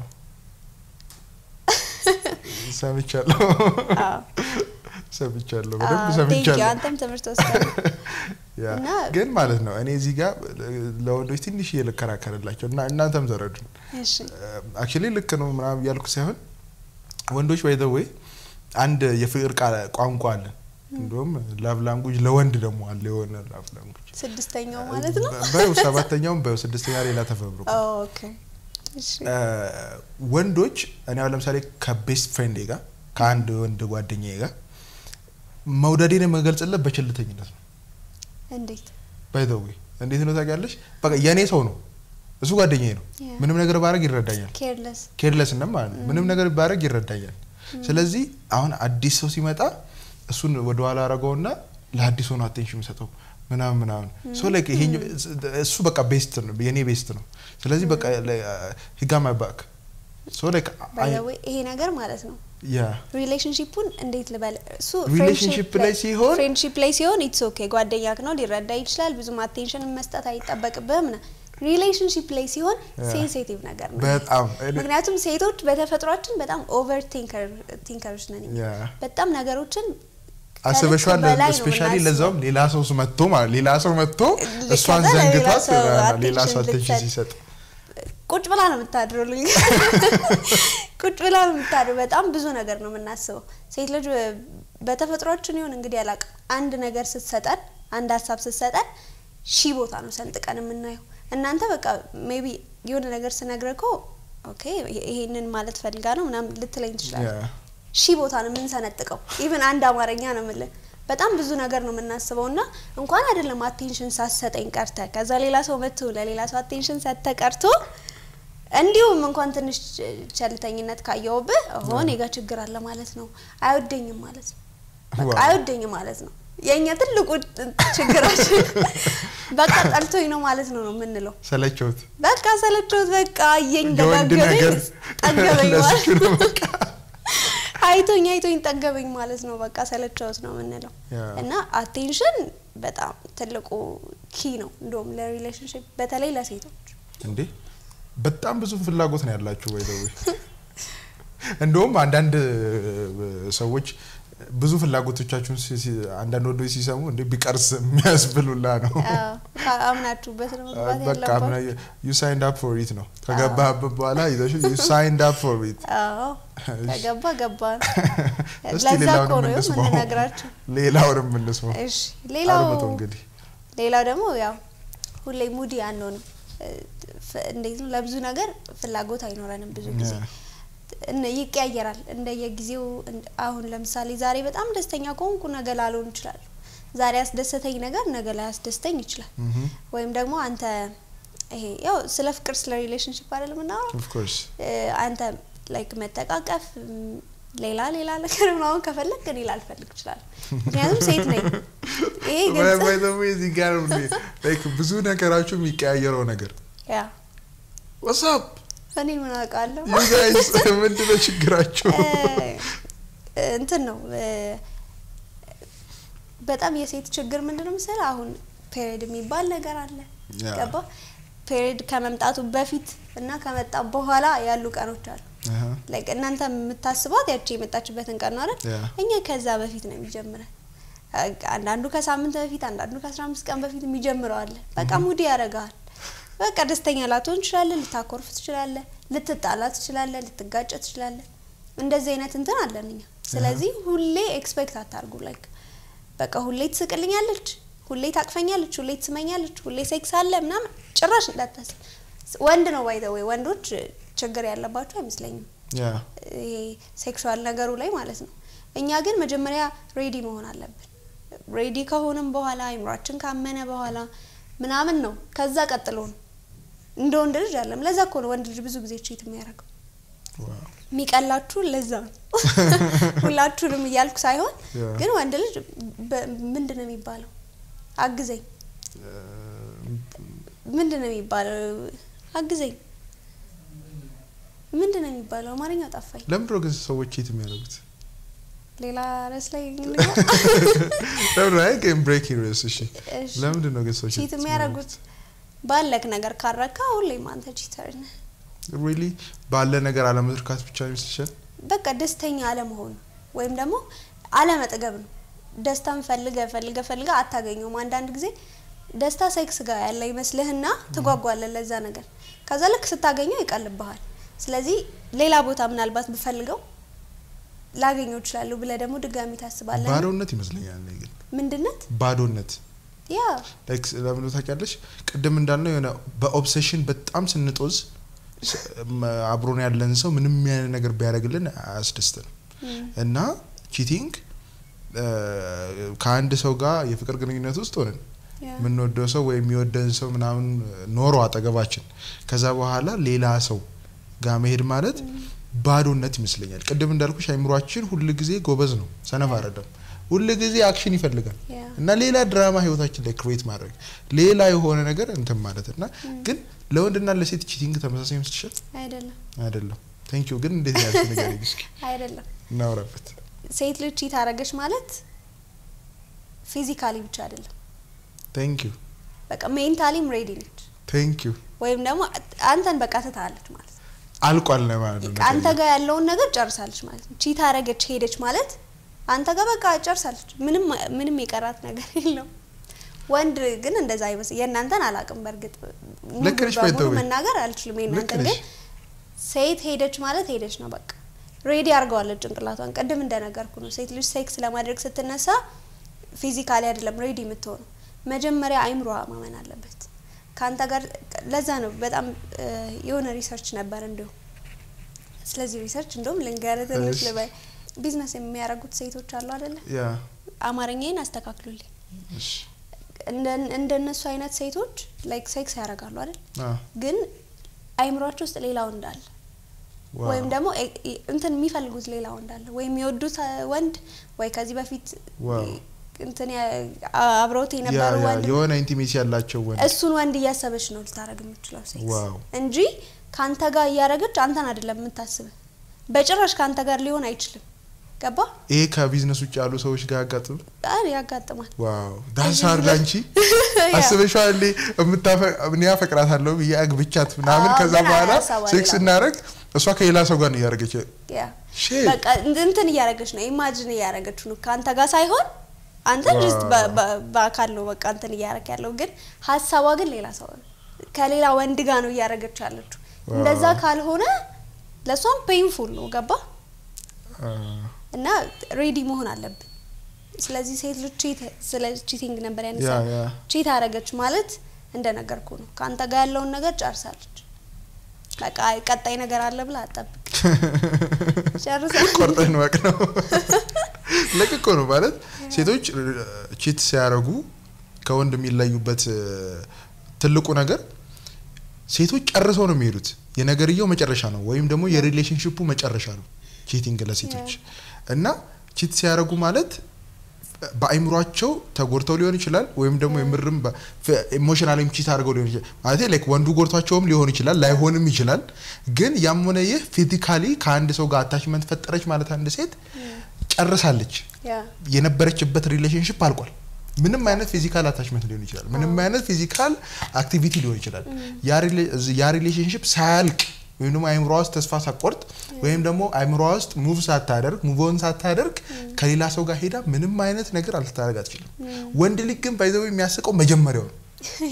ሰምቻለሁ አዎ። ሰምቻለሁ አዎ፣ በደንብ thank you። ሰምቻለሁ አንተም ትምህርት ወስደህ ያ እና- ግን ማለት ነው እኔ እዚህ ጋር ለወንዶች ትንሽ ልከራከርላቸው እና እናንተም ዘረዱን እሺ አክቹሊ ልክ ነው ምናምን እያልኩ ሳይሆን ወንዶች ባይ ዘ ዌይ አንድ የፍቅር ቃል ቋንቋ አለን። እንዲሁም ላቭ ላንጉጅ ለወንድ ደግሞ አለ የሆነ ላቭ ላንጉጅ ስድስተኛው ማለት ነው። በው ሰባተኛውም በው ስድስተኛ ሌላ ተፈብርቆ ኦኬ እሺ ወንዶች እኔ አሁን ለምሳሌ ከቤስት ፍሬንዴ ጋር ከአንድ ወንድ ጓደኛዬ ጋር መውደዴን የምገልጽለት በቸልተኝነት ነው። እንዴት ባይ ዘ ዌይ እንዴት ነው ታውቂያለሽ? በቃ የእኔ ሰው ነው እሱ ጓደኛዬ ነው። Yeah. ምንም ነገር ባረግ ይረዳኛል። ኬርለስ ኬርለስነት ማለት ነው። ምንም ነገር ባረግ ይረዳኛል። ስለዚህ አሁን አዲስ ሰው ሲመጣ እሱን ወደ ኋላ አረገውና ለአዲስ ሆኖ አቴንሽን የሚሰጠው ምናምን ምናምን ሶ ላይክ ይሄኛው እሱ በቃ ቤስት ነው የኔ ቤስት ነው ስለዚህ በቃ ሂጋ ማይ ባክ ሶ ላይክ ባይ ዘ ዌይ ይሄ ነገር ማለት ነው ያ ሪሌሽንሺፑን እንዴት ልበል እሱ ሪሌሽንሺፕ ላይ ሲሆን ፍሬንድሺፕ ላይ ሲሆን ኢትስ ኦኬ ጓደኛክ ነው ሊረዳ ይችላል ብዙም አቴንሽን መስጠት አይጠበቅብህም ና ሪሌሽንሺፕ ላይ ሲሆን ሴንሲቲቭ ነገር ነው በጣም ምክንያቱም ሴቶች በተፈጥሯችን በጣም ኦቨር ቲንከሮች ነን እኛ። ያ በጣም ነገሮችን አስበሽዋል በላይ ነው ስፔሻሊ የምናስበው። ለዛውም ሌላ ሰው መጥቶ ማለት ሌላ ሰው መጥቶ ሊከተል እሷን ሌላ ዘንግቷት ሰው ሌላ ሰው attention አቴንሽን ልትሰጥ ሲሰጥ ቁጭ ብላ ነው የምታድረው ልኝ ቁጭ ብላ ነው የምታድረው በጣም ብዙ ነገር ነው የምናስበው ሴት ልጅ በተፈጥሯችን ይሁን እንግዲህ አላውቅም አንድ ነገር ስትሰጠን አንድ ሀሳብ ስትሰጠን ሺ ቦታ ነው ሰንጥቀን የምናየው እናንተ በቃ ሜቢ የሆነ ነገር ስነግረህ እኮ ኦኬ ይሄንን ማለት ፈልጋ ነው ምናምን ልትለኝ ትችላለህ ያ ሺህ ቦታ ነው የምንሰነጥቀው ኢቭን አንድ አማርኛ ነው የምልህ በጣም ብዙ ነገር ነው የምናስበው እና እንኳን አይደለም አቴንሽን ሳሰጠኝ ቀርተ ከዛ ሌላ ሰው መጥቶ ለሌላ ሰው አቴንሽን ሰጥተ ቀርቶ እንዲሁም እንኳን ትንሽ ቸልተኝነት ካየውብህ ሆ እኔ ጋ ችግር አለ ማለት ነው አይወደኝም ማለት ነው በቃ ዋው። አይወደኝም ማለት ነው የእኛ ትልቁ ችግራችን በቃ ጠልቶኝ ነው ማለት ነው ነው የምንለው ሰለቸውት በቃ ሰለቸውት በቃ አየኝ የወንድ ደጋገመኝ ነገር ጠገበኝ ለሱ ማለት ነው በቃ አይቶኝ አይቶኝ ጠገበኝ ማለት ነው። በቃ ሰለቸውት ነው የምንለው ያ። እና አቴንሽን በጣም ትልቁ ኪ ነው እንደውም ለሪሌሽንሽፕ በተለይ ለሴቶች እንዴ በጣም ብዙ ፍላጎት ነው ያላችሁ ወይ ደዌ እንደውም አንዳንድ እ, ሰዎች ብዙ ፍላጎቶቻችሁን ሲ- ሲ- አንዳንድ ወንዶች ሲሰሙ እንዴ ቢቀርስ የሚያስብሉላ ነው አዎ፣ ካ- አምናችሁበት ነው መግባት በቃ ያለባችሁ። ዩ ሳይንድ አፕ ፎር ኢት ነው ከገባህበት በኋላ ይዘሽ ዩ ሳይንድ አፕ ፎር ኢት አዎ ከገባ ገባ ነው። እስቲ ለዛ ሌላውን እኮ ነው የምንስማው የምንነግራችሁ። ሌላውንም የምንስማው እሺ ሌላው አድምጡ እንግዲህ ሌላው ደግሞ ያው ሁሌ ሙዲ አንሆንም። እ, ፍ- እንዴት ነው ለብዙ ነገር ፍላጎት አይኖረንም ብዙ ጊዜ ያ። እነ- ይቀያየራል እንደየጊዜው። እንደ- አሁን ለምሳሌ ዛሬ በጣም ደስተኛ ከሆንኩ ነገ ላልሆን እችላለሁ። ዛሬ ያስደሰተኝ ነገር ነገ ላይ ያስደስተኝ ይችላል። ምሁም። ወይም ደግሞ አንተ ይሄ ያው ስለ ፍቅር ስለ ሪሌሽንሽፕ አይደለም የምናወራው ኦፍ ኮርስ እ፣ አንተ ላይክ መጠቃቀፍ ም፣ ሌላ ሌላ ነገር ምናምን ከፈለግ እኔ ላልፈልግ እችላለሁ። ምክንያቱም ሴት ነኝ። ይሄ ግልጽ ባይ ዘ ዌይ እዚህ ጋር ነው እንዴ ላይክ ብዙ ነገራችሁ የሚቀያየረው ነገር ያ ዋትስአፕ እኔ ምን አውቃለሁ ዩ ጋይስ ምንድነው ችግራችሁ? እ፣ እንትን ነው እ፣ በጣም የሴት ችግር ምንድን ነው መሰለህ? አሁን ፔሪድ የሚባል ነገር አለ ያ። ገባ? ፔሪድ ከመምጣቱ በፊት እና ከመጣ በኋላ ያሉ ቀኖች አሉ። አሃ። ላይክ እናንተ የምታስቧት ያቺ የመጣችበትን ቀን ነው አይደል? ያ። እኛ ከዛ በፊት ነው የሚጀምረን። አንዳንዱ ከሳምንት በፊት አንዳንዱ ከአስራ አምስት ቀን በፊት የሚጀምረው አለ። በቃ ሙዲ ያደርግሃል። በቃ ደስተኛ ላትሆን ትችላለህ፣ ልታኮርፍ ትችላለህ፣ ልትጣላ ትችላለህ፣ ልትጋጨ ትችላለህ። እንደዚህ አይነት እንትን አለን እኛ። ስለዚህ ሁሌ ኤክስፔክት አታርጉ። ላይክ በቃ ሁሌ ትስቅልኛለች፣ ሁሌ ታቅፈኛለች፣ ሁሌ ትስመኛለች፣ ሁሌ ሴክስ አለ ምናምን ጭራሽ እንዳታስብ። ወንድ ነው ባይ ዘ ዌይ ወንዶች ችግር ያለባቸው አይመስለኝም ያ ይሄ ሴክሹዋል ነገሩ ላይ ማለት ነው። እኛ ግን መጀመሪያ ሬዲ መሆን አለብን። ሬዲ ከሆንም በኋላ አይምሯችን ካመነ በኋላ ምናምን ነው ከዛ ቀጥሎ ነው እንደ ወንድ ልጅ አለም። ለዛ እኮ ነው ወንድ ልጅ ብዙ ጊዜ ቺት የሚያደርገው ዋው የሚቀላችሁ ለዛ ነው። ሁላችሁንም እያልኩ ሳይሆን ያ። ግን ወንድ ልጅ በ- ምንድን ነው የሚባለው? አግዘኝ ምንድን ነው የሚባለው? አግዘኝ ምንድን ነው የሚባለው? አማርኛው ጠፋኝ። ለምንድን ነው ግን ሰዎች ቺት የሚያደርጉት? ሌላ ርዕስ ላይ እንግባ። ለምንድን ነው አይ ግን ብሬክ ርዕስ እሺ እሺ። ለምንድን ነው ግን ሰዎች ቺት የሚያደርጉት ባለክ ነገር ካረካ ሁሌም አንተ ቺተር ነህ። ሪሊ ባለ ነገር አለመርካት ብቻ ይመስልሻል? በቃ ደስተኛ አለመሆን ወይም ደግሞ አለመጥገብ ነው። ደስታን ፈልገ ፈልገ ፈልገ አታገኘውም። አንዳንድ ጊዜ ደስታ ሴክስ ጋር ያለ ይመስልህና ትጓጓለህ ለዛ ነገር። ከዛ ልክ ስታገኘው ይቀልብሃል። ስለዚህ ሌላ ቦታ ምናልባት ብፈልገው ላገኘው እችላለሁ ብለህ ደግሞ ድጋሚ ታስባለህ። ባዶነት ይመስለኛል እኔ ግን ምንድነት ባዶነት ያ ላይክ ለምን ታውቂያለሽ? ቅድም እንዳልነው የሆነ በኦብሴሽን በጣም ስንጦዝ ስ- መ- አብሮን ያለን ሰው ምንም ያለ ነገር ቢያደርግልን አያስደስትንም እና ቺቲንግ ከአንድ ሰው ጋር የፍቅር ግንኙነት ውስጥ ሆነን ያ የምንወደው ሰው ወይም የሚወደን ሰው ምናምን ኖሮ አጠገባችን ከዛ በኋላ ሌላ ሰው ጋር መሄድ ማለት ባዶነት ይመስለኛል። ቅድም እንዳልኩሽ አይምሯችን ሁል ጊዜ ጎበዝ ነው፣ ሰነፍ አይደለም። ሁል ጊዜ አክሽን ይፈልጋል ያ እና ሌላ ድራማ ህይወታችን ላይ ክሬት ማድረግ ሌላ የሆነ ነገር እንትን ማለት እና ግን ለወንድና ለሴት ቺቲንግ ተመሳሳይ ይመስልሻል? አይደለም አይደለም። ቴንክ ዩ ግን እንዴት ያልሽ ነገር እስኪ አይደለም። እናውራበት። ሴት ልጅ ቺት አረገች ማለት ፊዚካሊ ብቻ አይደለም፣ ቴንክ ዩ በቃ ሜንታሊም ሬዲ ነች፣ ቴንክ ዩ ወይም ደግሞ አንተን በቃ ትታለች ማለት ነው። አልቋል ነው ማለት ነው። አንተ ጋር ያለውን ነገር ጨርሳለች ማለት ነው። ቺት አረገች ሄደች ማለት አንተ ጋር በቃ ጨርሳለች። ምንም ምንም የቀራት ነገር የለውም። ወንድ ግን እንደዛ አይመስል የእናንተን አላውቅም። በእርግጥ ሙሉ ልክ ነሽ በሙሉ ባይተወይ። መናገር አልችልም። ልክ የእናንተን ነሽ። ግን ሴት ሄደች ማለት ሄደች ነው በቃ ሬዲ አድርገዋለች ጭንቅላቷን። ቅድም እንደነገርኩ ነው ሴት ልጅ ሴክስ ለማድረግ ስትነሳ ፊዚካሊ አይደለም ሬዲ የምትሆነው መጀመሪያ አይምሮዋ ማመን አለበት ከአንተ ጋር። ለዛ ነው በጣም እ፣ የሆነ ሪሰርች ነበር እንዲሁ ስለዚህ ሪሰርች እንደውም ልንገርህ ትንሽ እሺ። ልበል። ቢዝነስ የሚያደርጉት ሴቶች አሉ አይደለ? ያ አማርኛዬን አስተካክሉልኝ። እሺ እንደ- እንደነሱ አይነት ሴቶች ላይክ ሴክስ ያደርጋሉ አይደል? አ ግን አይምሯቸው ውስጥ ሌላ ወንድ አለ ዋው ወይም ደግሞ ኤ- ኤ- እንትን የሚፈልጉት ሌላ ወንድ አለ ወይም የሚወዱት አ፣ ወንድ ወይ ከዚህ በፊት ዋው እንትን ያ- አ- አብረውት ያ የነበሩ ያ ወንድ የሆነ ኢንቲሜሲ ያላቸው ወንድ እሱን ወንድ እያሰበች ነው ልታደርግ የምትችለው ሴክስ ዋው እንጂ ከአንተ ጋር እያደረገች አንተን አይደለም የምታስብህ። በጭራሽ ከአንተ ጋር ሊሆን አይችልም። ገባ? ይሄ ከቢዝነስ ውጭ ያሉ ሰዎች ጋር ያጋጥም አይ ያጋጥማል። ዋው ዳንስ እዚህ አድርጋ ብለ- አንቺ አስበሽዋል እንዴ የምታፈ- እኔ አፈቅራታለሁ ብዬ አግብቻት ምናምን አዎ፣ ከዛ ግን በኋላ ሀሳቧ ሴክስ ሌላ ነው። እናደርግ እሷ ከሌላ ሰው ጋር ነው እያደረገች ያ ሼት በቃ እንትን እያደረገች ነው፣ ኢማጂን እያደረገች ነው ከአንተ ጋር ሳይሆን አንተ ዋው። ጅስት በአካል ነው በቃ እንትን እያደረግ ያለው፣ ግን ሀሳቧ ግን ሌላ ሰው ነው፣ ከሌላ ወንድ ጋር ነው እያደረገች ያለችው። ዋው። እንደዛ ካልሆነ ለእሷም ፔንፉል ነው ገባ እና ሬዲ መሆን አለብን። ስለዚህ ሴት ልጅ ቺት ስለ ቺቲንግ ነበር ያነሳ ያ ያ ቺት አረገች ማለት እንደነገርኩ ነው ከአንተ ጋር ያለውን ነገር ጨርሳለች። በቃ ቀጣይ ነገር አለ ብላ አጠብቅ ጨርሳ ቆርጠን ወቅ ነው ልክ እኮ ነው ማለት ሴቶች ቺት ሲያደርጉ ከወንድ የሚለዩበት እ፣ ትልቁ ነገር ሴቶች ጨርሰው ነው የሚሄዱት የነገርየው መጨረሻ ነው ወይም ደግሞ የሪሌሽንሽፑ መጨረሻ ነው ቺቲንግ ለሴቶች እና ቺት ሲያደርጉ ማለት በአይምሯቸው ተጎድተው ሊሆን ይችላል ወይም ደግሞ የምርም ኢሞሽናሊም ቺት አድርገው ሊሆን ይችላል ማለት ላይክ ወንዱ ጎድቷቸውም ሊሆን ይችላል ላይሆንም ይችላል ግን ያም ሆነ ይህ ፊዚካሊ ከአንድ ሰው ጋር አታችመንት ፈጠረች ማለት አንድ ሴት ጨርሳለች ያ የነበረችበት ሪሌሽንሽፕ አልቋል ምንም አይነት ፊዚካል አታችመንት ሊሆን ይችላል ምንም አይነት ፊዚካል አክቲቪቲ ሊሆን ይችላል ያ ሪሌ- እዚ- ያ ሪሌሽንሽፕ ሳያልቅ ወይም ደግሞ አይምሯ ውስጥ ተስፋ ሳትቆርጥ ወይም ደግሞ አይምሯ ውስጥ ሙቭ ሳታደርግ ሙቭን ሳታደርግ ከሌላ ሰው ጋር ሄዳ ምንም አይነት ነገር አልታደርግ አትችልም ወንድ ልጅ ግን ባይዘው የሚያስቀው መጀመሪያው ነው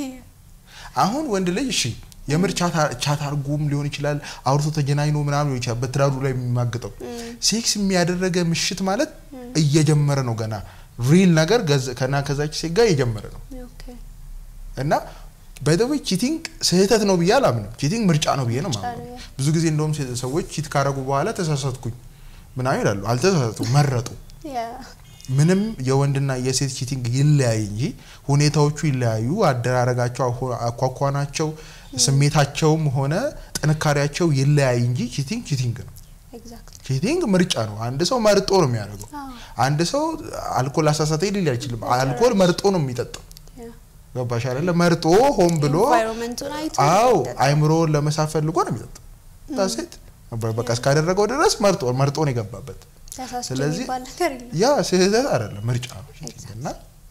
አሁን ወንድ ልጅ እሺ የምር ቻት- ቻት አርጎም ሊሆን ይችላል አውርቶ ተገናኝኖ ምናምን ሊሆን ይችላል በትዳሩ ላይ የሚማግጠው ሴክስ የሚያደረገ ምሽት ማለት እየጀመረ ነው ገና ሪል ነገር ገዝ- ከና ከዛች ሴት ጋር እየጀመረ ነው ኦኬ እና በደዌ ቺቲንግ ስህተት ነው ብዬ አላምንም ቺቲንግ ምርጫ ነው ብዬ ነው ምርጫ ማለት ነው። ብዙ ጊዜ እንደውም ሴ- ሰዎች ቺት ካረጉ በኋላ ተሳሳትኩኝ ምናምን ይላሉ አልተሳሳቱ መረጡ ያ ምንም የወንድና የሴት ቺቲንግ ይለያይ እንጂ ሁኔታዎቹ ይለያዩ፣ አደራረጋቸው፣ አሁ- አኳኳናቸው፣ ስሜታቸውም ሆነ ጥንካሬያቸው ይለያይ እንጂ ቺቲንግ ቺቲንግ ነው። ኤግዛክትሊ ቺቲንግ ምርጫ ነው። አንድ ሰው መርጦ ነው የሚያደርገው። አዎ አንድ ሰው አልኮል አሳሳተ ሊል አይችልም። አልኮል መርጦ ነው የሚጠጣው። ያ ገባሽ አይደለ? መርጦ ሆን ብሎ ኢንቫይሮንመንቱን አይቶ አው ይጠጣል። አይምሮውን ለመሳብ ፈልጎ ነው የሚጠጣው። ሴት በቃ እስካደረገው ድረስ መርጦ መርጦ ነው የገባበት። ተሳስቼ ስለዚህ የሚባል ነገር የለም። ያ ስህተት አይደለም፣ ምርጫ ነው ቺቲንግ እና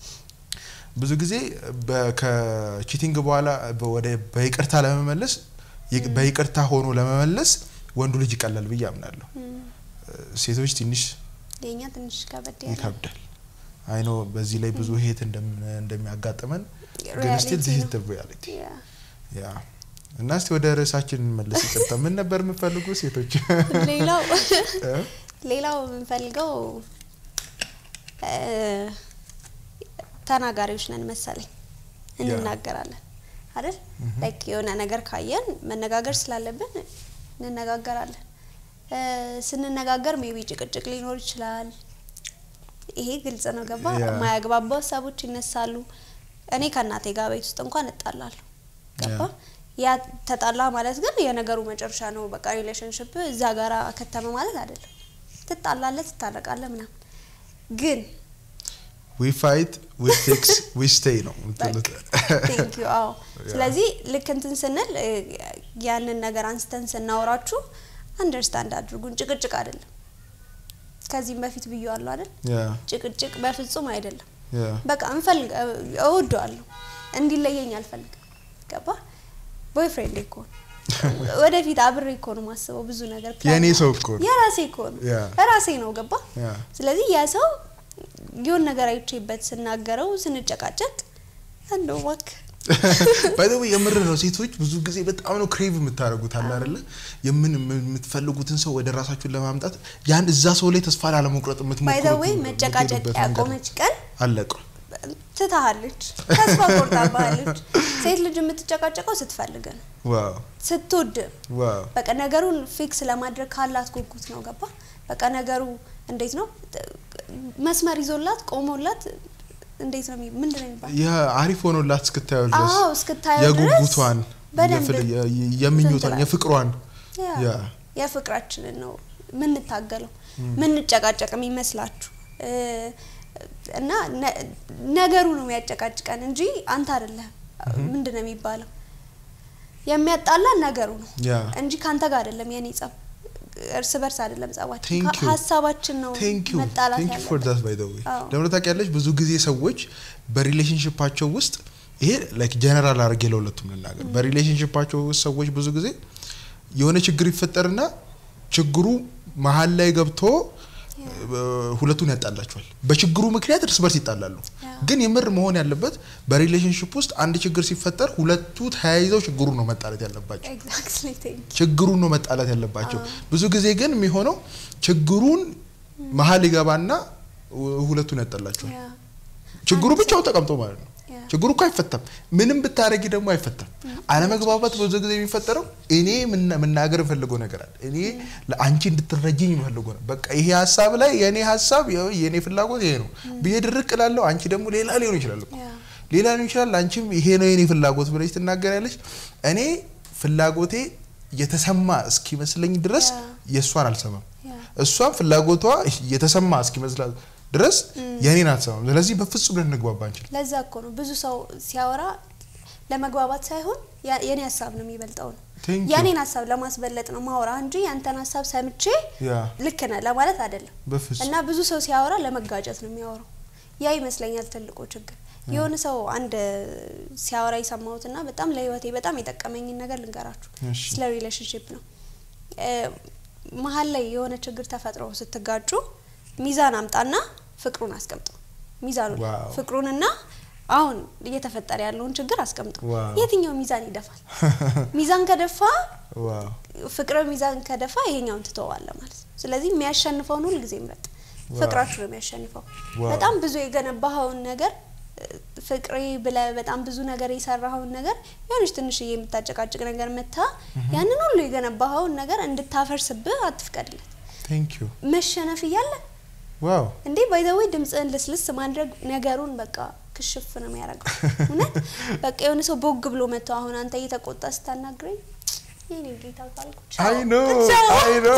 ብዙ ጊዜ በ- ከቺቲንግ በኋላ በ- ወደ በይቅርታ ለመመለስ ይቅ- በይቅርታ ሆኖ ለመመለስ ወንዱ ልጅ ይቀላል ብዬ አምናለሁ። ሴቶች ትንሽ የኛ ትንሽ ከበድ ያለ ይከብዳል። አይኖ በዚህ ላይ ብዙ ሄት እንደም- እንደሚያጋጥመን ግን ሪያሊቲ ስቲል ዚስ ነው። ሪያሊቲ ያ ያ እና እስቲ ወደ ርዕሳችን እንመለስ። ይቅርታ ምን ነበር የምፈልጉ ሴቶች? ሌላው እ? ሌላው የምንፈልገው እ፣ ተናጋሪዎች ነን መሰለኝ እንናገራለን አይደል ላይክ የሆነ ነገር ካየን መነጋገር ስላለብን እንነጋገራለን እ፣ ስንነጋገር ሜቢ ጭቅጭቅ ሊኖር ይችላል ይሄ ግልጽ ነው ገባ ያ። የማያግባቡ ሀሳቦች ይነሳሉ እኔ ከእናቴ ጋር ቤት ውስጥ እንኳን እጣላለሁ ገባ ያ ተጣላ ማለት ግን የነገሩ መጨረሻ ነው በቃ ሪሌሽንሽፕ እዛ ጋር ከተመ ማለት አይደለም ትጣላለህ ትታረቃለህ ምናምን ግን ዊ ፋይት ዊ ፊክስ ዊ ስቴይ ነው የምትሉት። ቴንክ ዩ አዎ ስለዚህ ልክ እንትን ስንል እ፣ ያንን ነገር አንስተን ስናወራችሁ አንደርስታንድ አድርጉን ጭቅጭቅ አይደለም ከዚህም በፊት ብዬዋለሁ አይደል ያ ጭቅጭቅ በፍጹም አይደለም ያ በቃ እንፈልግ እወደዋለሁ እንዲለየኝ አልፈልግም ገባ ቦይፍሬንድ እኮ ነው ወደፊት አብሬ እኮ ነው ማስበው ብዙ ነገር plan የእኔ ነው። ሰው እኮ ነው። የራሴ እኮ ነው ያ የራሴ ነው ገባ ያ ስለዚህ ያ ሰው የሆነ ነገር አይቼበት ስናገረው ስንጨቃጨቅ እንደው እባክህ ባይዘው የምር ነው። ሴቶች ብዙ ጊዜ በጣም ነው ክሬቭ የምታደርጉት አለ አይደለ? የምን የምትፈልጉትን ሰው ወደ ራሳችሁን ለማምጣት ያን እዛ ሰው ላይ ተስፋ ላለመቁረጥ የምትሞክሩት ባይዘወይ መጨቃጨቅ የምትሄዱበት መንገድ ያቆመች ቀን አለቀ። ትታሃለች ተስፋ ቆርጣባሃለች ሴት ልጅ የምትጨቃጨቀው ስትፈልግ ነው ዋው ስትወድ ዋው በቃ ነገሩን ፊክስ ለማድረግ ካላት ጉጉት ነው ገባ በቃ ነገሩ እንዴት ነው መስመር ይዞላት ቆሞላት እንዴት ነው የሚ- ምንድን ነው የሚባለው የአሪፍ ሆኖላት እስክታየው ድረስ አዎ እስክታየው ድረስ የጉጉቷን በደንብ የፍል- የ- የ- የምኞቷን ትላለች። የፍቅሯን ያ ያ የፍቅራችንን ነው ምንታገለው ምንጨቃጨቅ የሚመስላችሁ እ፣ እና ነ- ነገሩ ነው የሚያጨቃጭቀን እንጂ አንተ አይደለህ ምንድን ነው የሚባለው የሚያጣላን ነገሩ ነው ያ እንጂ ካንተ ጋር አይደለም የኔ ጸብ እርስ በርስ አይደለም ጸባችን Thank ሀ- you. ሀሳባችን ነው ቴንክ ዩ መጣላት ቴንክ ዩ ፎር ያለበት ዳት ባይ ዘ ዌይ አዎ። ለምን ታውቂያለሽ? ብዙ ጊዜ ሰዎች በሪሌሽንሽፓቸው ውስጥ ይሄ ላይክ ጀነራል አድርጌ ለሁለቱም ልናገር። በሪሌሽንሽፓቸው ውስጥ ሰዎች ብዙ ጊዜ የሆነ ችግር ይፈጠርና ችግሩ መሀል ላይ ገብቶ እ፣ ሁለቱን ያጣላቸዋል። በችግሩ ምክንያት እርስ በርስ ይጣላሉ። ያ። ግን የምር መሆን ያለበት በሪሌሽንሽፕ ውስጥ አንድ ችግር ሲፈጠር ሁለቱ ተያይዘው ችግሩን ነው መጣላት ያለባቸው። ኤግዛክትሊ ቴንክ ችግሩን ነው መጣላት ያለባቸው። ብዙ ጊዜ ግን የሚሆነው ችግሩን መሀል ይገባና ሁ- ሁለቱን ያጣላቸዋል። ያ ችግሩ ብቻውን ተቀምጦ ማለት ነው። ያ ችግሩ እኮ አይፈታም። ምንም ብታረጊ ደግሞ አይፈታም። አለመግባባት ብዙ ጊዜ የሚፈጠረው እኔ ምና- መናገር የምፈልገው ነገር አለ፣ እኔ ለአንቺ እንድትረጅኝ የምፈልገው ነው። በቃ ይሄ ሀሳብ ላይ የእኔ ሀሳብ ይኸው የእኔ ፍላጎት ይሄ ነው ብዬ ድርቅ እላለሁ። አንቺ ደግሞ ሌላ ሊሆን ይችላል እኮ ያ ሌላ ሊሆን ይችላል። አንቺም ይሄ ነው የኔ ፍላጎት ብለሽ ትናገሪያለሽ። እኔ ፍላጎቴ የተሰማ እስኪመስለኝ ድረስ ያ። የእሷን አልሰማም። ያ እሷም ፍላጎቷ የተሰማ እስኪመስላት ድረስ የኔን አትሰማም። ስለዚህ በፍጹም ልንግባባ አንችል። ለዛ እኮ ነው ብዙ ሰው ሲያወራ ለመግባባት ሳይሆን ያ- የኔ ሀሳብ ነው የሚበልጠው ነው Thank you. የኔን ሀሳብ ለማስበለጥ ነው ማውራ እንጂ ያንተን ሀሳብ ሰምቼ ያ ልክ ነህ ለማለት አይደለም። በፍጹም እና ብዙ ሰው ሲያወራ ለመጋጨት ነው የሚያወራው። ያ ይመስለኛል ትልቁ ችግር። የሆነ ሰው አንድ ሲያወራ የሰማሁትና በጣም ለህይወቴ በጣም የጠቀመኝን ነገር ልንገራችሁ። እሺ። ስለ ሪሌሽንሽፕ ነው። እ፣ መሀል ላይ የሆነ ችግር ተፈጥሮ ስትጋጩ ሚዛን አምጣና ፍቅሩን አስቀምጠው። ሚዛኑ ላይ ዋው። ፍቅሩንና አሁን እየተፈጠረ ያለውን ችግር አስቀምጠው። ዋው። የትኛው ሚዛን ይደፋል? ሚዛን ከደፋ ዋው ፍቅር ሚዛን ከደፋ ይሄኛውን ትተዋለህ ማለት ነው። ስለዚህ የሚያሸንፈውን ሁል ጊዜ ምረጥ። ዋው። ፍቅራችሁ ነው የሚያሸንፈው። ዋው። በጣም ብዙ የገነባኸውን ነገር እ፣ ፍቅሬ ብለህ በጣም ብዙ ነገር የሰራኸውን ነገር የሆነች ትንሽዬ የምታጨቃጭቅ ነገር መታ ያንን ሁሉ የገነባኸውን ነገር እንድታፈርስብህ አትፍቀድለት። ቴንክ ዩ መሸነፍ እያለ ዋው እንዴ ባይዘዌ ድምፅህን ልስልስ ማድረግ ነገሩን በቃ ክሽፍ ነው የሚያደርገው። እውነት በቃ የሆነ ሰው ቦግ ብሎ መጥቶ አሁን አንተ እየተቆጣ ስታናግረኝ የኔ ጌታ ካልኩ ቻው፣ አይ ኖ ቻው። አይ ኖ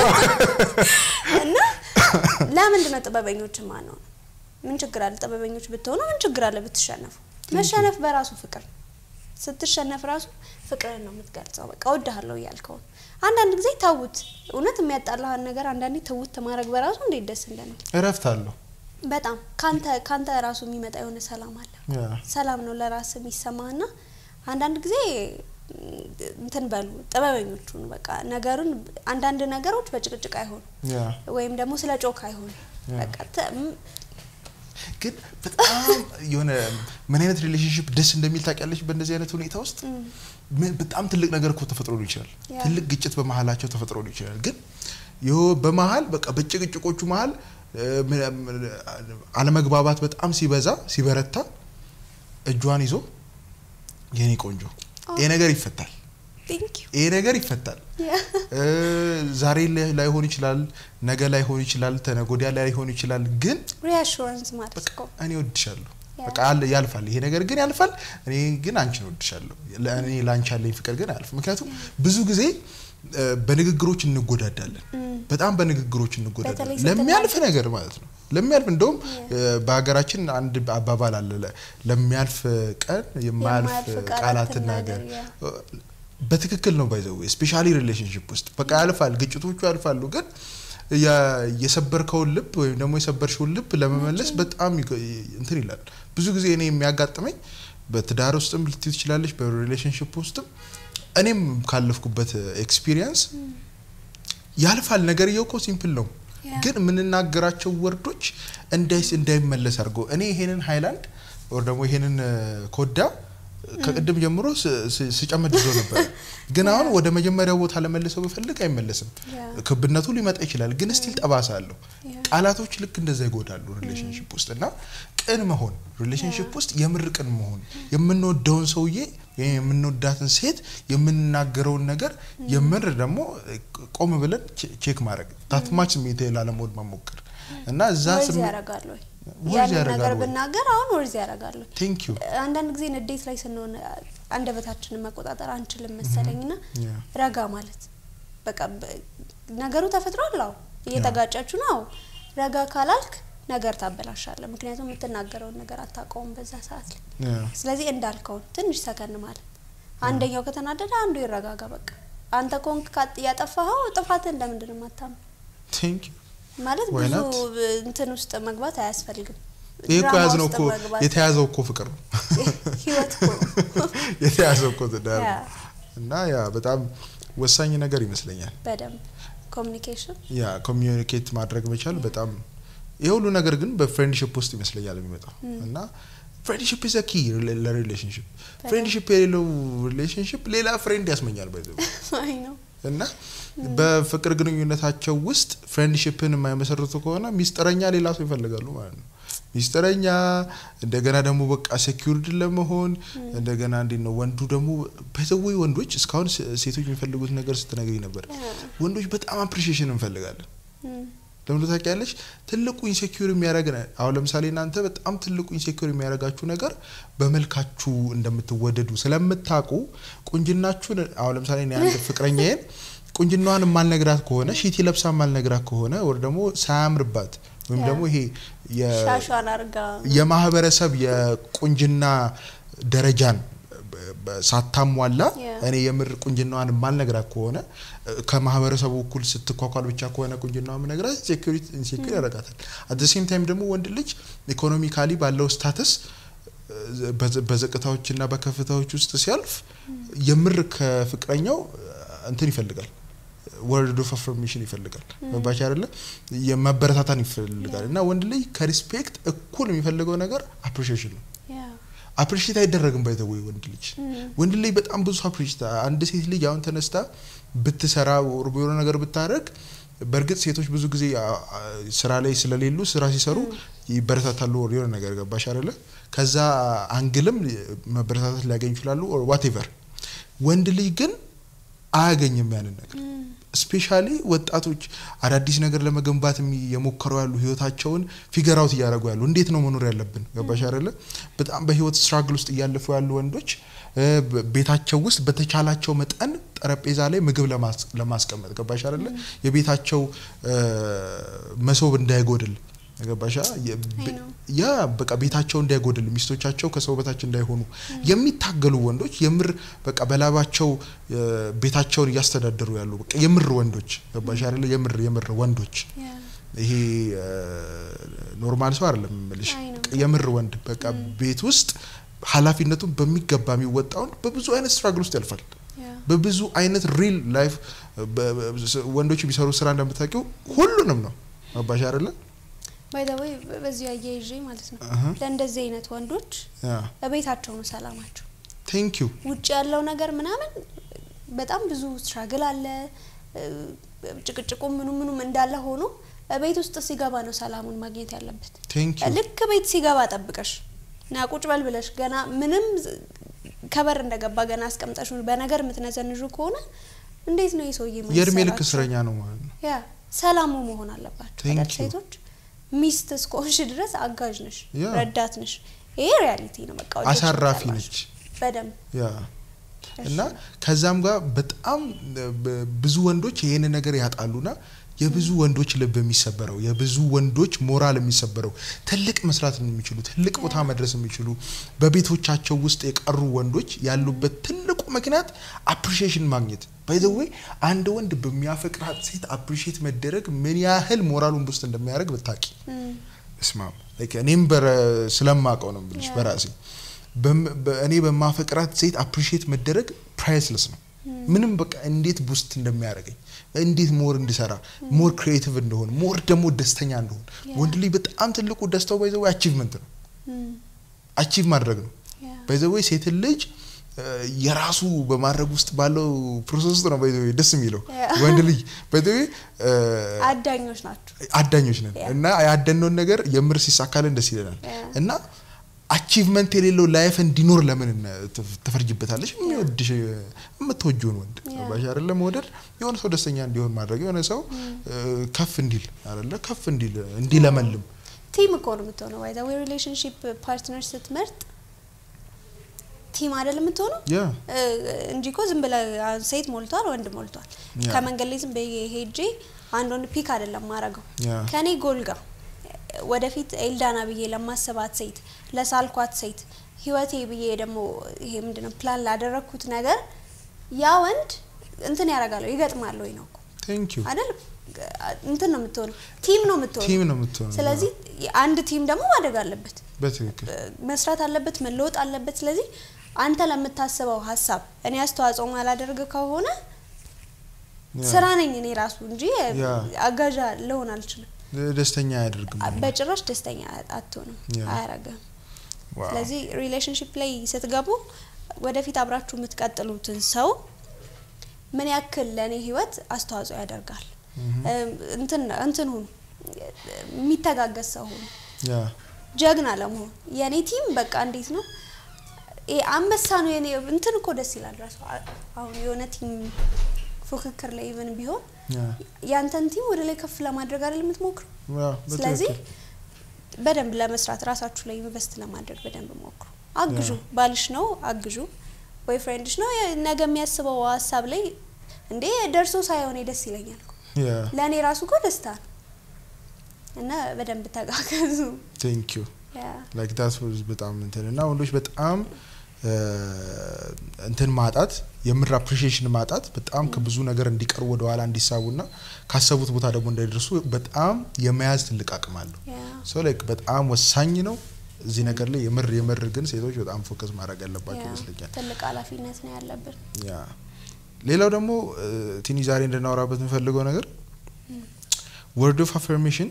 እና ለምንድን ነው ጥበበኞች ማነው? ምን ችግር አለ? ጥበበኞች ብትሆኑ ምን ችግር አለ ብትሸነፉ? መሸነፍ በራሱ ፍቅር ነው። ስትሸነፍ ራሱ ፍቅርህን ነው የምትገልጸው። በቃ እወድሃለሁ እያልከው ነው። አንዳንድ ጊዜ ተውት። እውነት የሚያጣላህን ነገር አንዳንዴ ተውት ማድረግ በራሱ እንዴት ደስ እንደሚል እረፍት አለው። በጣም ካንተ ካንተ ራሱ የሚመጣ የሆነ ሰላም አለ። ያ ሰላም ነው ለራስ የሚሰማህና አንዳንድ ጊዜ ም፣ እንትን በሉ ጥበበኞቹን በቃ ነገሩን አንዳንድ ነገሮች በጭቅጭቅ አይሆኑ ያ ወይም ደግሞ ስለ ጮክ አይሆኑ ያ። በቃ ተ- ም- ግን በጣም የሆነ ምን አይነት ሪሌሽንሽፕ ደስ እንደሚል ታውቂያለሽ? በእንደዚህ አይነት ሁኔታ ውስጥ ምን- በጣም ትልቅ ነገር እኮ ተፈጥሮ ሊሆን ይችላል። ያ። ትልቅ ግጭት በመሀላቸው ተፈጥሮ ሊሆን ይችላል። ግን ይኸው በመሀል በቃ በጭቅጭቆቹ መሀል እ፣ ምን- ምን- አለመግባባት በጣም ሲበዛ ሲበረታ እጇን ይዞ የኔ ቆንጆ ይሄ ነገር ይፈታል፣ ቴንክ ዩ ይሄ ነገር ይፈታል። ያ እ፣ ዛሬ ላይ- ላይሆን ይችላል፣ ነገ ላይሆን ይችላል፣ ተነጎዲያ ላይሆን ይችላል ግን ሪአሹራንስ ማለት በቃ እኮ እኔ ወድሻለሁ ያ። በቃ አለ ያልፋል። ይሄ ነገር ግን ያልፋል። እኔ ግን አንቺን ወድሻለሁ። ለእኔ ለአንቺ ያለኝ ፍቅር ግን አያልፍም። ምክንያቱም ብዙ ጊዜ እ፣ በንግግሮች እንጎዳዳለን። በጣም በንግግሮች በተለይ እንጎዳዳለን ስትናገር- ለሚያልፍ ነገር ማለት ነው። ለሚያልፍ እንደውም እ፣ በሀገራችን አንድ አባባል አለ ለ- ለሚያልፍ ቀን የማያልፍ የማያልፍ ቃላት ቃላትን ትናገር፣ ነገር በትክክል ነው ባይዘው ስፔሻሊ ሪሌሽንሽፕ ውስጥ በቃ ያልፋል፣ ግጭቶቹ ያልፋሉ። ግን የ- የሰበርከውን ልብ ወይም ደግሞ የሰበርሽውን ልብ ለመመለስ በጣም ይገ- እንትን ይላል። ብዙ ጊዜ እኔ የሚያጋጥመኝ በትዳር ውስጥም ልትዩ ትችላለች፣ በሪሌሽንሽፕ ውስጥም እኔም ካለፍኩበት ኤክስፒሪየንስ ያልፋል። ነገርየው እኮ ሲምፕል ነው፣ ያ። ግን የምንናገራቸው ወርዶች እንዳይስ እንዳይመለስ አድርገው እኔ ይሄንን ሃይላንድ ወር ደግሞ ይሄንን እ፣ ኮዳ ከቅድም ጀምሮ ስ- ስ- ስጨመድዶ ነበር፣ ግን አሁን ወደ መጀመሪያው ቦታ ለመልሰው ብፈልግ አይመለስም። ያ። ክብነቱ ሊመጣ ይችላል፣ ግን ስቲል ጠባሳ አለው። ያ። ቃላቶች ልክ እንደዛ ይጎዳሉ ሪሌሽንሽፕ ውስጥ እና ቅን መሆን ሪሌሽንሽፕ ውስጥ የምር ቅን መሆን የምንወደውን ሰውዬ ወይም የምንወዳትን ሴት የምንናገረውን ነገር የምር ደግሞ ቆም ብለን ቼ- ቼክ ማድረግ ታትማች ስሜት ላለመሆን መሞከር እና እዛ ወርዝ ስሜት ያደርጋል ወይ ወርዝ ያንን ያደርጋል ነገር ወይ? ብናገር አሁን ወርዝ ያደርጋል ወይ? ቴንክ ዩ አንዳንድ ጊዜ ንዴት ላይ ስንሆን አንደበታችንን መቆጣጠር አንችልም መሰለኝ ና ያ። ረጋ ማለት በቃ በ- ነገሩ ተፈጥሯል። አዎ እየተጋጫችሁ ነው። አዎ ረጋ ካላልክ ነገር ታበላሻለህ። ምክንያቱም የምትናገረውን ነገር አታውቀውም በዛ ሰዓት ላይ። ስለዚህ እንዳልከውን ትንሽ ሰከን ማለት አንደኛው ከተናደደ አንዱ ይረጋጋ። በቃ አንተ ኮንክ ያጠፋኸው ጥፋትህን ለምንድን ነው የማታምነው? ቴንክ ዩ ማለት Why ብዙ not? እንትን ውስጥ መግባት አያስፈልግም። ይህ እኮ ድራማ ያዝነው ውስጥ እኮ መግባት የተያዘው እኮ ፍቅር ነው ህይወት እኮ ነው። የተያዘው እኮ ትዳር ያ። ነው እና ያ በጣም ወሳኝ ነገር ይመስለኛል። በደንብ ኮሚኒኬሽን ያ ኮሚዩኒኬት ማድረግ መቻል በጣም የሁሉ ነገር ግን በፍሬንድሽፕ ውስጥ ይመስለኛል የሚመጣው እና ፍሬንድሽፕ ኢዝ ኪ ለሪሌሽንሽፕ ፍሬንድሽፕ የሌለው ሪሌሽንሽፕ ሌላ ፍሬንድ ያስመኛል ባይ አይ ነው እና በፍቅር ግንኙነታቸው ውስጥ ፍሬንድሽፕን የማይመሰርቱ ከሆነ ሚስጥረኛ ሌላ ሰው ይፈልጋሉ ማለት ነው። ሚስጥረኛ እንደገና ደግሞ በቃ ሴኪሪድ ለመሆን እንደገና እንዴት ነው ወንዱ ደግሞ በዘወይ ወንዶች እስካሁን ሴ- ሴቶች የሚፈልጉት ነገር ስትነግሪኝ ነበር። ወንዶች በጣም አፕሪሺዬሽን እንፈልጋለን። ለምን ታውቂያለሽ? ትልቁ ኢንሴኪዩር የሚያደርግ አሁን ለምሳሌ እናንተ በጣም ትልቁ ኢንሴኪዩር የሚያደርጋችሁ ነገር በመልካችሁ እንደምትወደዱ ስለምታውቁ ቁንጅናችሁን አሁን ለምሳሌ እኔ አንድ ፍቅረኛዬን ቁንጅናዋን የማልነግራት ከሆነ ሺቲ ለብሳ የማልነግራት ከሆነ ወር ደግሞ ሳያምርባት ወይም ያ። ደግሞ ይሄ የ- ሻሿን አርጋ የማህበረሰብ የቁንጅና ደረጃን በ- በ- ሳታሟላ Yeah. እኔ የምር ቁንጅናዋን የማልነግራት ከሆነ እ፣ ከማህበረሰቡ እኩል ስትኳኳል ብቻ ከሆነ ቁንጅናዋ የምነግራት ሴኩሪቲ ኢንሴኩር ያደርጋታል። አት ሴም ታይም ደግሞ ወንድ ልጅ ኢኮኖሚካሊ ባለው ስታተስ እ፣ በዘ- በዝቅታዎችና በከፍታዎች ውስጥ ሲያልፍ የምር ከፍቅረኛው እ፣ እንትን ይፈልጋል ወርድ ኦፍ አፍርሜሽን ይፈልጋል። መባቻ አይደለ የመበረታታን ይፈልጋል። እና ወንድ ልጅ ከሪስፔክት እኩል የሚፈልገው ነገር አፕሪሺዬሽን ነው። ያ አፕሪሺየት አይደረግም ባይ ዘ ወይ ወንድ ልጅ ወንድ ልጅ በጣም ብዙ አፕሪሺየት አንድ ሴት ልጅ አሁን ተነስታ ብትሰራ ወር የሆነ ነገር ብታደርግ በእርግጥ ሴቶች ብዙ ጊዜ አ- አ- ስራ ላይ ስለሌሉ ስራ ሲሰሩ ይበረታታሉ ወር የሆነ ነገር ገባሽ አይደለ ከዛ አንግልም መበረታታት ሊያገኙ ይችላሉ ኦር ዋቴቨር ወንድ ልጅ ግን አያገኝም ያንን ነገር ስፔሻሊ ወጣቶች አዳዲስ ነገር ለመገንባት የሚ- የሞከሩ ያሉ ህይወታቸውን ፊገር አውት እያደረጉ ያሉ እንዴት ነው መኖር ያለብን ገባሽ አይደለ በጣም በህይወት ስትራግል ውስጥ እያለፉ ያሉ ወንዶች እ፣ በ- ቤታቸው ውስጥ በተቻላቸው መጠን ጠረጴዛ ላይ ምግብ ለማስ- ለማስቀመጥ ገባሽ አይደለ የቤታቸው እ፣ መሶብ እንዳይጎድል ገባሻ የ- አይ በ- ነው። ያ በቃ ቤታቸው እንዳይጎድል ሚስቶቻቸው ከሰው በታች እንዳይሆኑ የሚታገሉ ወንዶች የምር በቃ በላባቸው እ፣ ቤታቸውን እያስተዳደሩ ያሉ በቃ የምር ወንዶች ገባሽ አይደለ የምር የምር ወንዶች ያ ይሄ እ፣ ኖርማል ሰው አይደለም የምልሽ አይ ነው። የምር ወንድ በቃ ቤት ውስጥ ኃላፊነቱን በሚገባ የሚወጣውን በብዙ አይነት ስትራግል ውስጥ ያልፋል ያ በብዙ አይነት ሪል ላይፍ በ- በ- ወንዶች የሚሰሩ ስራ እንደምታውቂው ሁሉንም ነው ገባሽ አይደለ ባይ ዘ ወይ በዚሁ አያይዤ ማለት ነው አሀ። ለእንደዚህ አይነት ወንዶች ያ በቤታቸው ነው ሰላማቸው። ቴንክ ዩ ውጭ ያለው ነገር ምናምን በጣም ብዙ ስትራግል አለ። እ፣ ጭቅጭቁ ምኑ ምኑም እንዳለ ሆኖ ቤት ውስጥ ሲገባ ነው ሰላሙን ማግኘት ያለበት። ቴንክ ዩ ልክ ቤት ሲገባ ጠብቀሽ ና ቁጭ በል ብለሽ ገና ምንም ዝ- ከበር እንደገባ ገና አስቀምጠሽ በነገር የምትነዘንዡ ከሆነ እንዴት ነው የሰውዬ የእድሜ ልክ ማይሰራቸው? እስረኛ ነው ማለት ነው ያ ሰላሙ መሆን አለባቸው። Thank አይደል? you. ሴቶች ሚስት እስከሆንሽ ድረስ አጋዥ ነሽ፣ ያ። ረዳት ነሽ። ይሄ ሪያሊቲ ነው። በቃ ወደድሽም አሳራፊ ጠላሽ። ነች በደንብ ያ እና ከዛም ጋር በጣም ብ- ብዙ ወንዶች ይሄን ነገር ያጣሉና የብዙ ወንዶች ልብ የሚሰበረው የብዙ ወንዶች ሞራል የሚሰበረው ትልቅ መስራት የሚችሉ ትልቅ ቦታ መድረስ የሚችሉ በቤቶቻቸው ውስጥ የቀሩ ወንዶች ያሉበት ትልቁ ምክንያት አፕሪሺዬሽን ማግኘት ባይዘዌ አንድ ወንድ በሚያፈቅራት ሴት አፕሪሺዬት መደረግ ምን ያህል ሞራሉን ውስጥ እንደሚያደርግ ብታቂ እስማም ላይክ እኔም በረ- ስለማውቀው ነው ብልሽ Yeah. በራሴ በም- በ- እኔ በማፈቅራት ሴት አፕሪሺየት መደረግ ፕራይስለስ ነው። ምንም በቃ እንዴት ቡስት እንደሚያደርገኝ እንዴት ሞር እንድሰራ ሞር ክሪኤቲቭ እንደሆን ሞር ደግሞ ደስተኛ እንደሆን Yeah. ወንድ ልጅ በጣም ትልቁ ደስታው ባይዘዌ አቺቭመንት ነው። አቺቭ ማድረግ ነው። ባይዘዌ ሴትን ልጅ እ፣ የራሱ በማድረግ ውስጥ ባለው ፕሮሰስ ውስጥ ነው ባይዘዌ ደስ የሚለው Yeah. ወንድ ልጅ ባይዘዌ አዳኞች ናቸው። አዳኞች ነን Yeah. እና ያደነውን ነገር የምር ሲሳካልን ደስ ይለናል Yeah. እና አቺቭመንት የሌለው ላይፍ እንዲኖር ለምን እነ- ትፍ- ትፈርጅበታለች? የሚወድሽ የምትወጂውን ወንድ Yeah. ባሽ አይደለ መውደድ የሆነ ሰው ደስተኛ እንዲሆን ማድረግ የሆነ ሰው እ፣ ከፍ እንዲል አይደለ ከፍ እንዲል እንዲለመልም ቲም እኮ ነው የምትሆነው። ባይ ዘ ዌይ ሪሌሽንሺፕ ፓርትነር ስትመርጥ ቲም አይደል የምትሆነው ያ እ፣ እንጂ እኮ ዝም ብለህ አሁን ሴት ሞልቷል፣ ወንድ ሞልቷል። ያ። ከመንገድ ላይ ዝም ብዬ ሄጄ አንድ ወንድ ፒክ አይደለም ማረገው ያ ከኔ ጎል ጋር ወደፊት ኤልዳና ብዬ ለማሰባት ሴት ለሳልኳት ሴት ህይወቴ ብዬ ደግሞ ይሄ ምንድነው ፕላን ላደረግኩት ነገር ያ ወንድ እንትን ያደርጋለሁ ይገጥማል ወይ ነው እኮ ቴንክ ዩ አይደል እንትን ነው የምትሆነው ቲም ነው የምትሆነው ቲም ነው የምትሆነው ስለዚህ አንድ ቲም ደግሞ ማደግ አለበት በትክክል መስራት አለበት መለወጥ አለበት ስለዚህ አንተ ለምታስበው ሀሳብ እኔ አስተዋጽኦ ማላደርግ ከሆነ ያ። ስራ ነኝ እኔ ራሱ እንጂ ያ። አጋዣ ልሆን አልችልም ደስተኛ አያደርግም በጭራሽ ደስተኛ አትሆንም ያ። አያረግም ዋው። ስለዚህ ሪሌሽንሽፕ ላይ ስትገቡ ወደፊት አብራችሁ የምትቀጥሉትን ሰው ምን ያክል ለእኔ ህይወት አስተዋጽኦ ያደርጋል እም፣ እንትን እንትን ሁኑ የሚተጋገዝ ሰው ሁኑ ያ ጀግና ለመሆን የእኔ ቲም በቃ እንዴት ነው ይሄ አንበሳ ነው የኔ እንትን እኮ ደስ ይላል ራሱ አ- አሁን የሆነ ቲም ፉክክር ላይ ኢቨን ቢሆን ያ ያንተን ቲም ወደ ላይ ከፍ ለማድረግ አይደል የምትሞክሩ ያ ስለዚህ በትክክል በደንብ ለመስራት ራሳችሁ ላይ ኢንቨስት ለማድረግ በደንብ ሞክሩ አግዡ ባልሽ ነው አግዡ ቦይ ፍሬንድሽ ነው የ- ነገ የሚያስበው ሀሳብ ላይ እንዴ ደርሶ ሳይሆን ደስ ይለኛል እኮ ያ ለእኔ ራሱ እኮ ደስታ ነው እና በደንብ ተጋገዙ ቴንክ ዩ ያ ላይክ ዳት ዋዝ በጣም እንትን እና ወንዶች በጣም እ፣ እንትን ማጣት የምር አፕሪሺዬሽን ማጣት በጣም ከብዙ ነገር እንዲቀርቡ ወደ ኋላ እንዲሳቡና ካሰቡት ቦታ ደግሞ እንዳይደርሱ በጣም የመያዝ ትልቅ አቅም አለው። ያ ሶ ላይክ በጣም ወሳኝ ነው እዚህ ነገር ላይ የምር የምር ግን ሴቶች በጣም ፎከስ ማድረግ ያለባቸው ያ ይመስለኛል። ትልቅ ኃላፊነት ነው ያለብን ያ ሌላው ደግሞ እ፣ ቲኒ ዛሬ እንድናወራበት የምፈልገው ነገር ወርድ ኦፍ አፈርሜሽን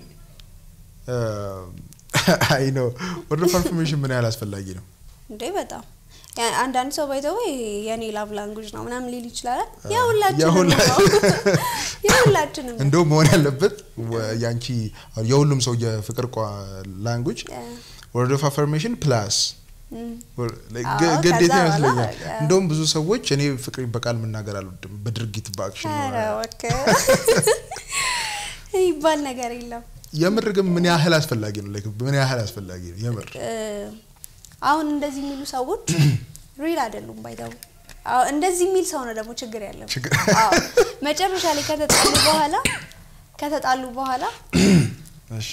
አይ ነው ወርድ ኦፍ አፈርሜሽን ምን ያህል አስፈላጊ ነው? እንዴ በጣም ያ- አንዳንድ ሰው ባይተው የኔ ላቭ ላንጉጅ ነው ምናምን ሊል ይችላል የሁላችንም የሁላ- ነው የሁላችንም ነው እንደውም መሆን ያለበት ወ- ያንቺ የሁሉም ሰው የፍቅር ቋ ላንጉጅ ያ። ወርድ ኦፍ አፈርሜሽን ፕላስ እም። ወር- like አዎ፣ ግ- ግዴታ ከዛ በኋላ ይመስለኛል። ያ። እንደውም ብዙ ሰዎች እኔ ፍቅር በቃል መናገር አልወድም፣ በድርጊት በአክሽን ኧረ ነው። እባክህ ይባል ነገር የለም የምር ግን ምን ያህል አስፈላጊ ነው? like ምን ያህል አስፈላጊ ነው የምር? እ፣ አሁን እንደዚህ የሚሉ ሰዎች ሪል አይደሉም ባይተው እንደዚህ የሚል ሰው ነው ደግሞ ችግር ያለው ችግር- አዎ። መጨረሻ ላይ ከተጣሉ በኋላ ከተጣሉ በኋላ እሺ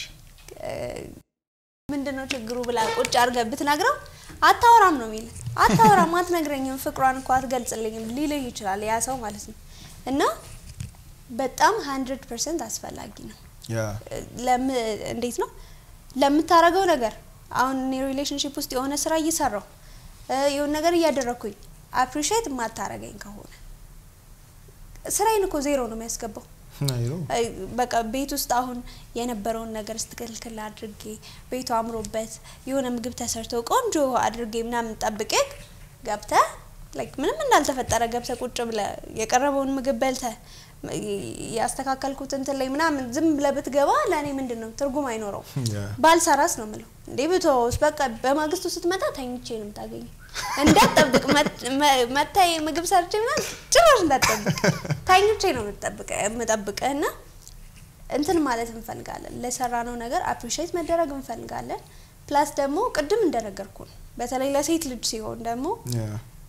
ምንድን ነው ችግሩ ብላ ቁጭ አድርገህ ብትነግረው አታወራም ነው የሚል አታወራም አትነግረኝም ፍቅሯን እኮ አትገልጽልኝም ሊልህ ይችላል ያ ሰው ማለት ነው እና በጣም ሀንድረድ ፐርሰንት አስፈላጊ ነው ያ ለም እንዴት ነው ለምታረገው ነገር አሁን እኔ ሪሌሽንሽፕ ውስጥ የሆነ ስራ እየሰራው የሆነ ነገር እያደረግኩኝ አፕሪሺየት የማታረገኝ ከሆነ ስራዬን እኮ ዜሮ ነው የሚያስገባው አይ ነው አይ፣ በቃ ቤት ውስጥ አሁን የነበረውን ነገር ስትክልክል አድርጌ ቤቱ አምሮበት የሆነ ምግብ ተሰርቶ ቆንጆ አድርጌ ምናምን ጠብቄ ገብተ ላይክ ምንም እንዳልተፈጠረ ገብተ ቁጭ ብለ የቀረበውን ምግብ በልተ ያስተካከልኩት እንትን ላይ ምናምን ዝም ብለ ብትገባ ለእኔ ምንድን ነው ትርጉም አይኖረው ያ ባልሰራስ ነው ምለው እንዴ ብትወስ በቃ በማግስቱ ስትመጣ ተኝቼ ነው የምታገኘው እንዳትጠብቅ መታ ምግብ ሰርቼ ምናምን ጭራሽ እንዳትጠብቅ ተኝቼ ነው የምጠብቀ የምጠብቅህ እና እንትን ማለት እንፈልጋለን ለሰራነው ነገር አፕሪሺየት መደረግ እንፈልጋለን ፕላስ ደግሞ ቅድም እንደነገርኩ ነው በተለይ ለሴት ልጅ ሲሆን ደግሞ ያ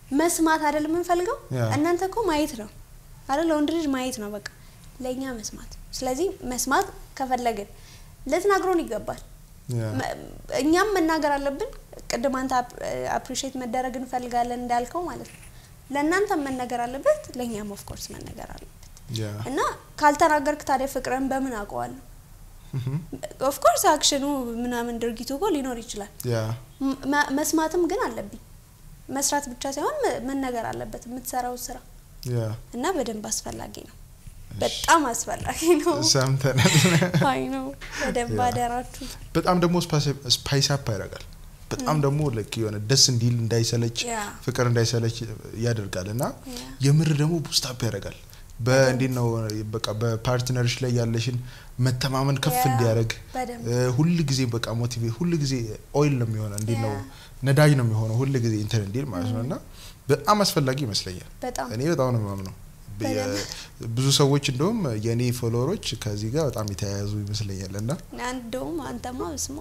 መስማት አይደል የምንፈልገው? ያ። እናንተ እኮ ማየት ነው አይደል? ለወንድ ልጅ ማየት ነው በቃ፣ ለእኛ መስማት። ስለዚህ መስማት ከፈለግን ልትናግሮን ይገባል። ያ መ- እኛም መናገር አለብን። ቅድም አንተ አፕሪሼት መደረግ እንፈልጋለን እንዳልከው ማለት ነው። ለእናንተም መነገር አለበት፣ ለእኛም ኦፍኮርስ መነገር አለበት። ያ እና ካልተናገርክ ታዲያ ፍቅርን በምን አውቀዋለሁ? እህም፣ ኦፍኮርስ አክሽኑ ምናምን ድርጊቱ እኮ ሊኖር ይችላል። ያ ም- መ- መስማትም ግን አለብኝ። መስራት ብቻ ሳይሆን መ- መነገር አለበት የምትሰራው ስራ ያ እና በደንብ አስፈላጊ ነው። በጣም አስፈላጊ ነው። ሰምተናል። አይ ነው በደንብ ያ። አደራችሁ። በጣም ደግሞ ስፓይስ አፕ ያደርጋል። በጣም ደግሞ ልክ የሆነ ደስ እንዲል እንዳይሰለች ያ። ፍቅር እንዳይሰለች ያደርጋል እና ያ። የምር ደግሞ ቡስት አፕ ያደርጋል። በእንዴት ነው በቃ በፓርትነርሽ ላይ ያለሽን መተማመን ከፍ ያ፣ እንዲያደርግ በደንብ ሁል ጊዜ በቃ ሞቲቬት ሁል ጊዜ ኦይል ነው የሚሆነው እንዴት ነው ያ። ነዳጅ ነው የሚሆነው ሁል ጊዜ እንትን እንዲል ማለት ነው እና በጣም አስፈላጊ ይመስለኛል። በጣም እኔ በጣም ነው የማምነው። በደንብ። የ- ብዙ ሰዎች እንደውም የእኔ ፎሎወሮች ከዚህ ጋር በጣም የተያያዙ ይመስለኛል እና እንደውም አንተማ ስማ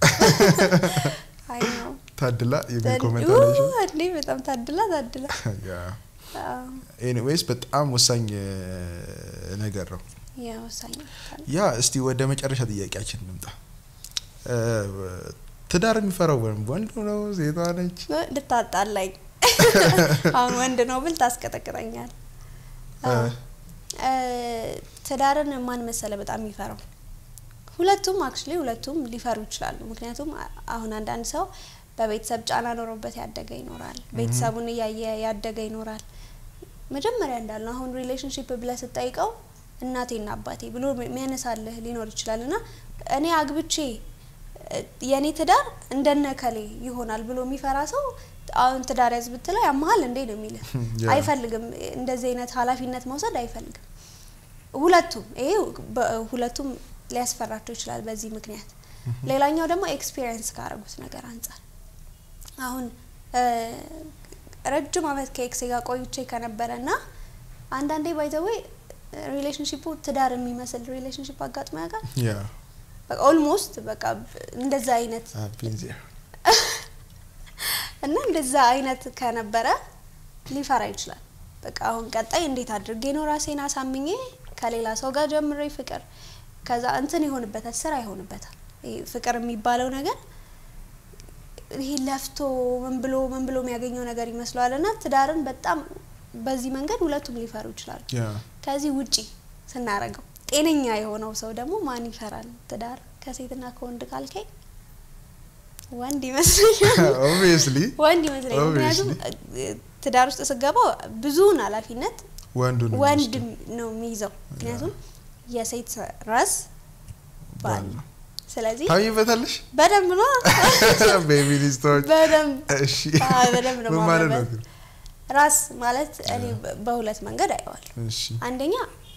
አይ ነው ታድላ የሚል ዘን- ኮሜንት ኡ፣ አለሽ። እንዴ በጣም ታድላ ታድላ። አዎ፣ ኤኒዌይስ በጣም ወሳኝ እ, ነገር ነው። ያ ወሳኝ ነው። ያ እስቲ ወደ መጨረሻ ጥያቄያችን እንምጣ። እ, ትዳር የሚፈራው ወን- ወንዱ ነው ሴቷ ነች? ልታጣላኝ አሁን ወንድ ነው ብል ታስቀጠቅጠኛል። እ, አዎ። እ፣ ትዳርን ማን መሰለ በጣም የሚፈራው? ሁለቱም አክቹሊ ሁለቱም ሊፈሩ ይችላሉ። ምክንያቱም አ- አሁን አንዳንድ ሰው በቤተሰብ ጫና ኖሮበት ያደገ ይኖራል። ቤተሰቡን እያየ ያደገ ይኖራል። መጀመሪያ እንዳልነው አሁን ሪሌሽንሽፕ ብለህ ስጠይቀው እናቴና አባቴ ብሎ የሚያነሳልህ ሊኖር ይችላል እና እኔ አግብቼ እ፣ የእኔ ትዳር እንደነከሌ ይሆናል ብሎ የሚፈራ ሰው አሁን ትዳር ያዝ ብትለው ያመሀል እንዴ ነው የሚልህ። ያ። አይፈልግም እንደዚህ አይነት ኃላፊነት መውሰድ አይፈልግም። ሁለቱም ይሄ በ- ሁለቱም ሊያስፈራቸው ይችላል በዚህ ምክንያት። ሌላኛው ደግሞ ኤክስፒሪየንስ ካደረጉት ነገር አንጻር አሁን እ፣ ረጅም አመት ከኤክሴ ጋር ቆይቼ ከነበረ እና አንዳንዴ ባይዘዌ ሪሌሽንሽፑ ትዳር የሚመስል ሪሌሽንሽፕ አጋጥሞ ያውቃል። ያ በቃ ኦልሞስት በቃ እንደዛ አይነት I've been there. እና እንደዛ አይነት ከነበረ ሊፈራ ይችላል። በቃ አሁን ቀጣይ እንዴት አድርጌ ነው ራሴን አሳምኜ ከሌላ ሰው ጋር ጀምሬ ፍቅር ከዛ እንትን ይሆንበታል፣ ስራ ይሆንበታል። ይሄ ፍቅር የሚባለው ነገር ይሄ ለፍቶ ምን ብሎ ምን ብሎ የሚያገኘው ነገር ይመስለዋል እና ትዳርን በጣም በዚህ መንገድ ሁለቱም ሊፈሩ ይችላሉ። ያ ከዚህ ውጪ ስናረገው ጤነኛ የሆነው ሰው ደግሞ ማን ይፈራል? ትዳር ከሴትና ከወንድ ካልከኝ ወንድ ይመስለኛል። ኦብቪየስሊ ወንድ ይመስለኛል። ምክንያቱም Obviously. እ- ትዳር ውስጥ ስገባ ብዙውን ኃላፊነት ወንዱ ነው ወንድ የሚወስደው። ነው የሚይዘው። ምክንያቱም የሴት ራስ ባል ባል ነው። ነው። ስለዚህ ታሚበታለሽ በደንብ ነው በሚኒስትሮች በደንብ እሺ አዎ፣ በደንብ ነው ምን ማለት ነው ማመንበት። ግን? ራስ ማለት እኔ በ- በሁለት መንገድ አየዋለሁ። እሺ አንደኛ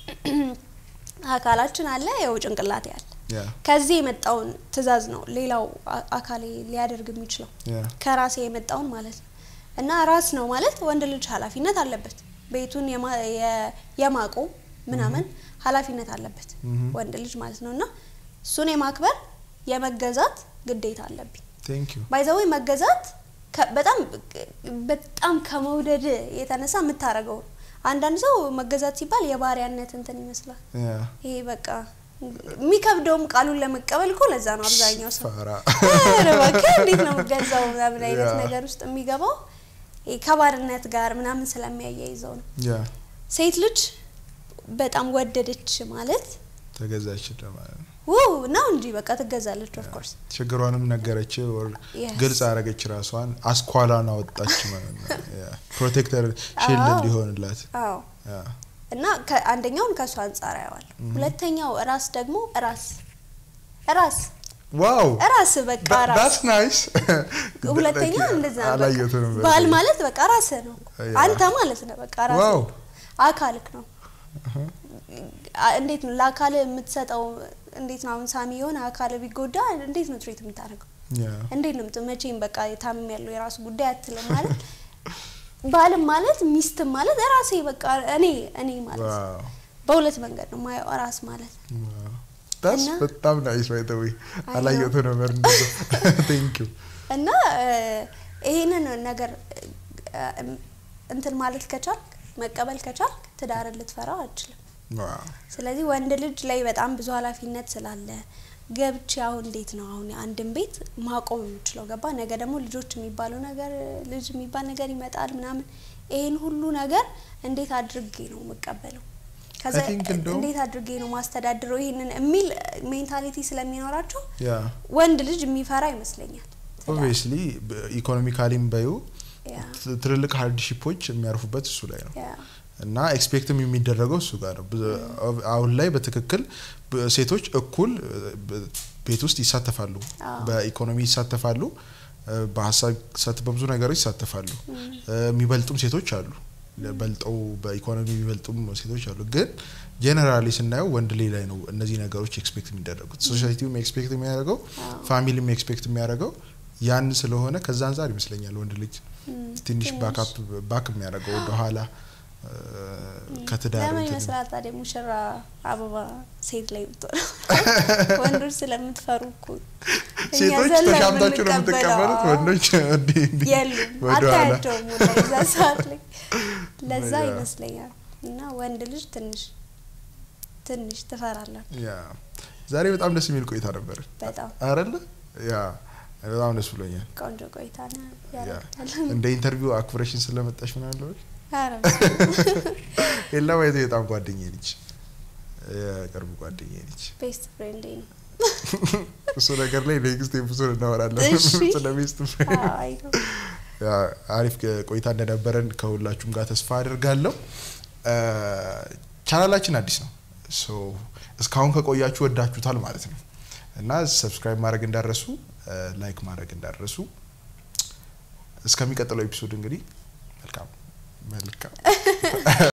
አካላችን አለ፣ ያው ጭንቅላቴ አለ። ያ ከዚህ የመጣውን ትዕዛዝ ነው ሌላው አ- አካሌ ሊያደርግ የሚችለው ያ ከራሴ የመጣውን ማለት ነው። እና ራስ ነው ማለት ወንድ ልጅ ኃላፊነት አለበት። ቤቱን የማ- የ- የማቆም ምናምን ኃላፊነት አለበት ምሁም። ወንድ ልጅ ማለት ነው። እና እሱን የማክበር የመገዛት ግዴታ አለብኝ። ቴንክ ዩ ባይዘዌ መገዛት ከ- በጣም በጣም ከመውደድ የተነሳ የምታረገው ነው። አንዳንድ ሰው መገዛት ሲባል የባሪያነት እንትን ይመስላል። ያ ይሄ በቃ የሚከብደውም ቃሉን ለመቀበል እኮ ለዛ ነው አብዛኛው ሰው ፋራ ኧረ እባክህ እንዴት ነው የምገዛው ምናምን አይነት ያ። ነገር ውስጥ የሚገባው ይሄ ከባርነት ጋር ምናምን ስለሚያያይዘው ነው። ያ ሴት ልጅ በጣም ወደደች ማለት ተገዛች ማለት ነው። ውው ነው እንጂ በቃ ትገዛለች። ኦፍ ኮርስ ችግሯንም ነገረች ወር Yes. ግልጽ አረገች ራሷን አስኳላን አወጣች ማለት ነው። ያ ፕሮቴክተር ሺልድ አዎ። እንዲሆንላት አዎ ያ እና ከ- አንደኛውን ከእሱ አንጻር አየዋለሁ። ሁለተኛው ራስ ደግሞ ራስ ራስ ዋው ራስ በቃ ራስ ዳትስ ናይስ ሁለተኛ እንደዛ ነው። በቃ አላየሁትም ባል ማለት በቃ ራስ ነው ያ። አንተ ማለት ነው። በቃ ራስ ዋው አካልክ ነው። አ- እንዴት ነው ለአካል የምትሰጠው? እንዴት ነው አሁን ሳሚ የሆነ አካል ቢጎዳ እንዴት ነው ትሪት የምታደርገው? ያ እንዴት ነው የምት- መቼም በቃ ታምም ያለው የራሱ ጉዳይ አትልም ማለት ባልም ማለት ሚስትም ማለት ራሴ በቃ እኔ እኔ ማለት ነው። ዋው በሁለት መንገድ ነው ማየው ራስ ማለት ዳስ እና- በጣም ናይስ ባይ ዘ ዌይ አይ አላየሁትም ነበር እንደዛ ቴንክ ዩ እና እ፣ ይሄንን ነገር እ፣ እንትን ማለት ከቻልክ መቀበል ከቻልክ ትዳርን ልትፈራው አትችልም። ዋው። ስለዚህ ወንድ ልጅ ላይ በጣም ብዙ ኃላፊነት ስላለ ገብቼ አሁን እንዴት ነው አሁን አንድን ቤት ማቆም የምችለው? ገባ ነገ ደግሞ ልጆች የሚባለው ነገር ልጅ የሚባል ነገር ይመጣል ምናምን። ይሄን ሁሉ ነገር እንዴት አድርጌ ነው የምቀበለው? ከዛ I think እንደውም- እንዴት አድርጌ ነው ማስተዳድረው ይሄንን የሚል ሜንታሊቲ ስለሚኖራቸው ያ ወንድ ልጅ የሚፈራ ይመስለኛል። ኦብቪየስሊ ኢኮኖሚካሊም በዩ ያ ት- ትልልቅ ሃርድሺፖች የሚያርፉበት እሱ ላይ ነው ያ እና ኤክስፔክትም የሚደረገው እሱ ጋር ነው። ብዙ- አሁን ላይ በትክክል በ- ሴቶች እኩል በ- ቤት ውስጥ ይሳተፋሉ፣ አዎ። በኢኮኖሚ ይሳተፋሉ፣ እ፣ በሀሳብ ይሳተ- በብዙ ነገሮች ይሳተፋሉ። እ፣ የሚበልጡም ሴቶች አሉ፣ በልጠው በኢኮኖሚ የሚበልጡም ሴቶች አሉ። ግን ጄኔራሊ ስናየው ወንድ ላይ ላይ ነው እነዚህ ነገሮች ኤክስፔክት የሚደረጉት። ሶሳይቲውም ኤክስፔክት የሚያደርገው አዎ። ፋሚሊም ኤክስፔክት የሚያደርገው ያን ስለሆነ ከዛ አንጻር ይመስለኛል ወንድ ልጅ እም፣ ትንሽ ባካፕ ባክ የሚያደርገው ወደኋላ እ፣ ከትዳር ለምን እንትን- ይመስላል ታዲያ ሙሽራ አበባ ሴት ላይ ብትሆን? ወንዶች ስለምትፈሩ እኮ እኛ ሴቶች ዘለን ተሻምታችሁ ነው የምንቀበለው። የምትቀበሉት፣ ወንዶች እንዲህ እንዲህ የሉም ወደኋላ አታያቸውም ሁላ የዛ ሰዓት ላይ ለዛ ያ። ይመስለኛል እና ወንድ ልጅ ትንሽ ትንሽ ትፈራለን ያ ዛሬ በጣም ደስ የሚል ቆይታ ነበር በጣም አይደለ? ያ በጣም ደስ ብሎኛል። ቆንጆ ቆይታ ነው ያ ያደርጋል እንደ ኢንተርቪው አክብረሽን ስለመጣሽ ምን አለ ኧረ የላ ማየት በጣም ጓደኛዬ ነች፣ የቅርብ ጓደኛዬ ነች። ቤስት ፍሬንድ ነው እሱ ነገር ላይ ኔክስት ኤፒሶድ እናወራለን እሺ። ስለ ቤስት አይ ነው ያ አሪፍ ቆይታ እንደነበረን ከሁላችሁም ጋር ተስፋ አድርጋለሁ። ቻናላችን አዲስ ነው። ሶ እስካሁን ከቆያችሁ ወዳችሁታል ማለት ነው እና ሰብስክራይብ ማድረግ እንዳረሱ፣ ላይክ ማድረግ እንዳረሱ። እስከሚቀጥለው ኤፒሶድ እንግዲህ መልካም መልካም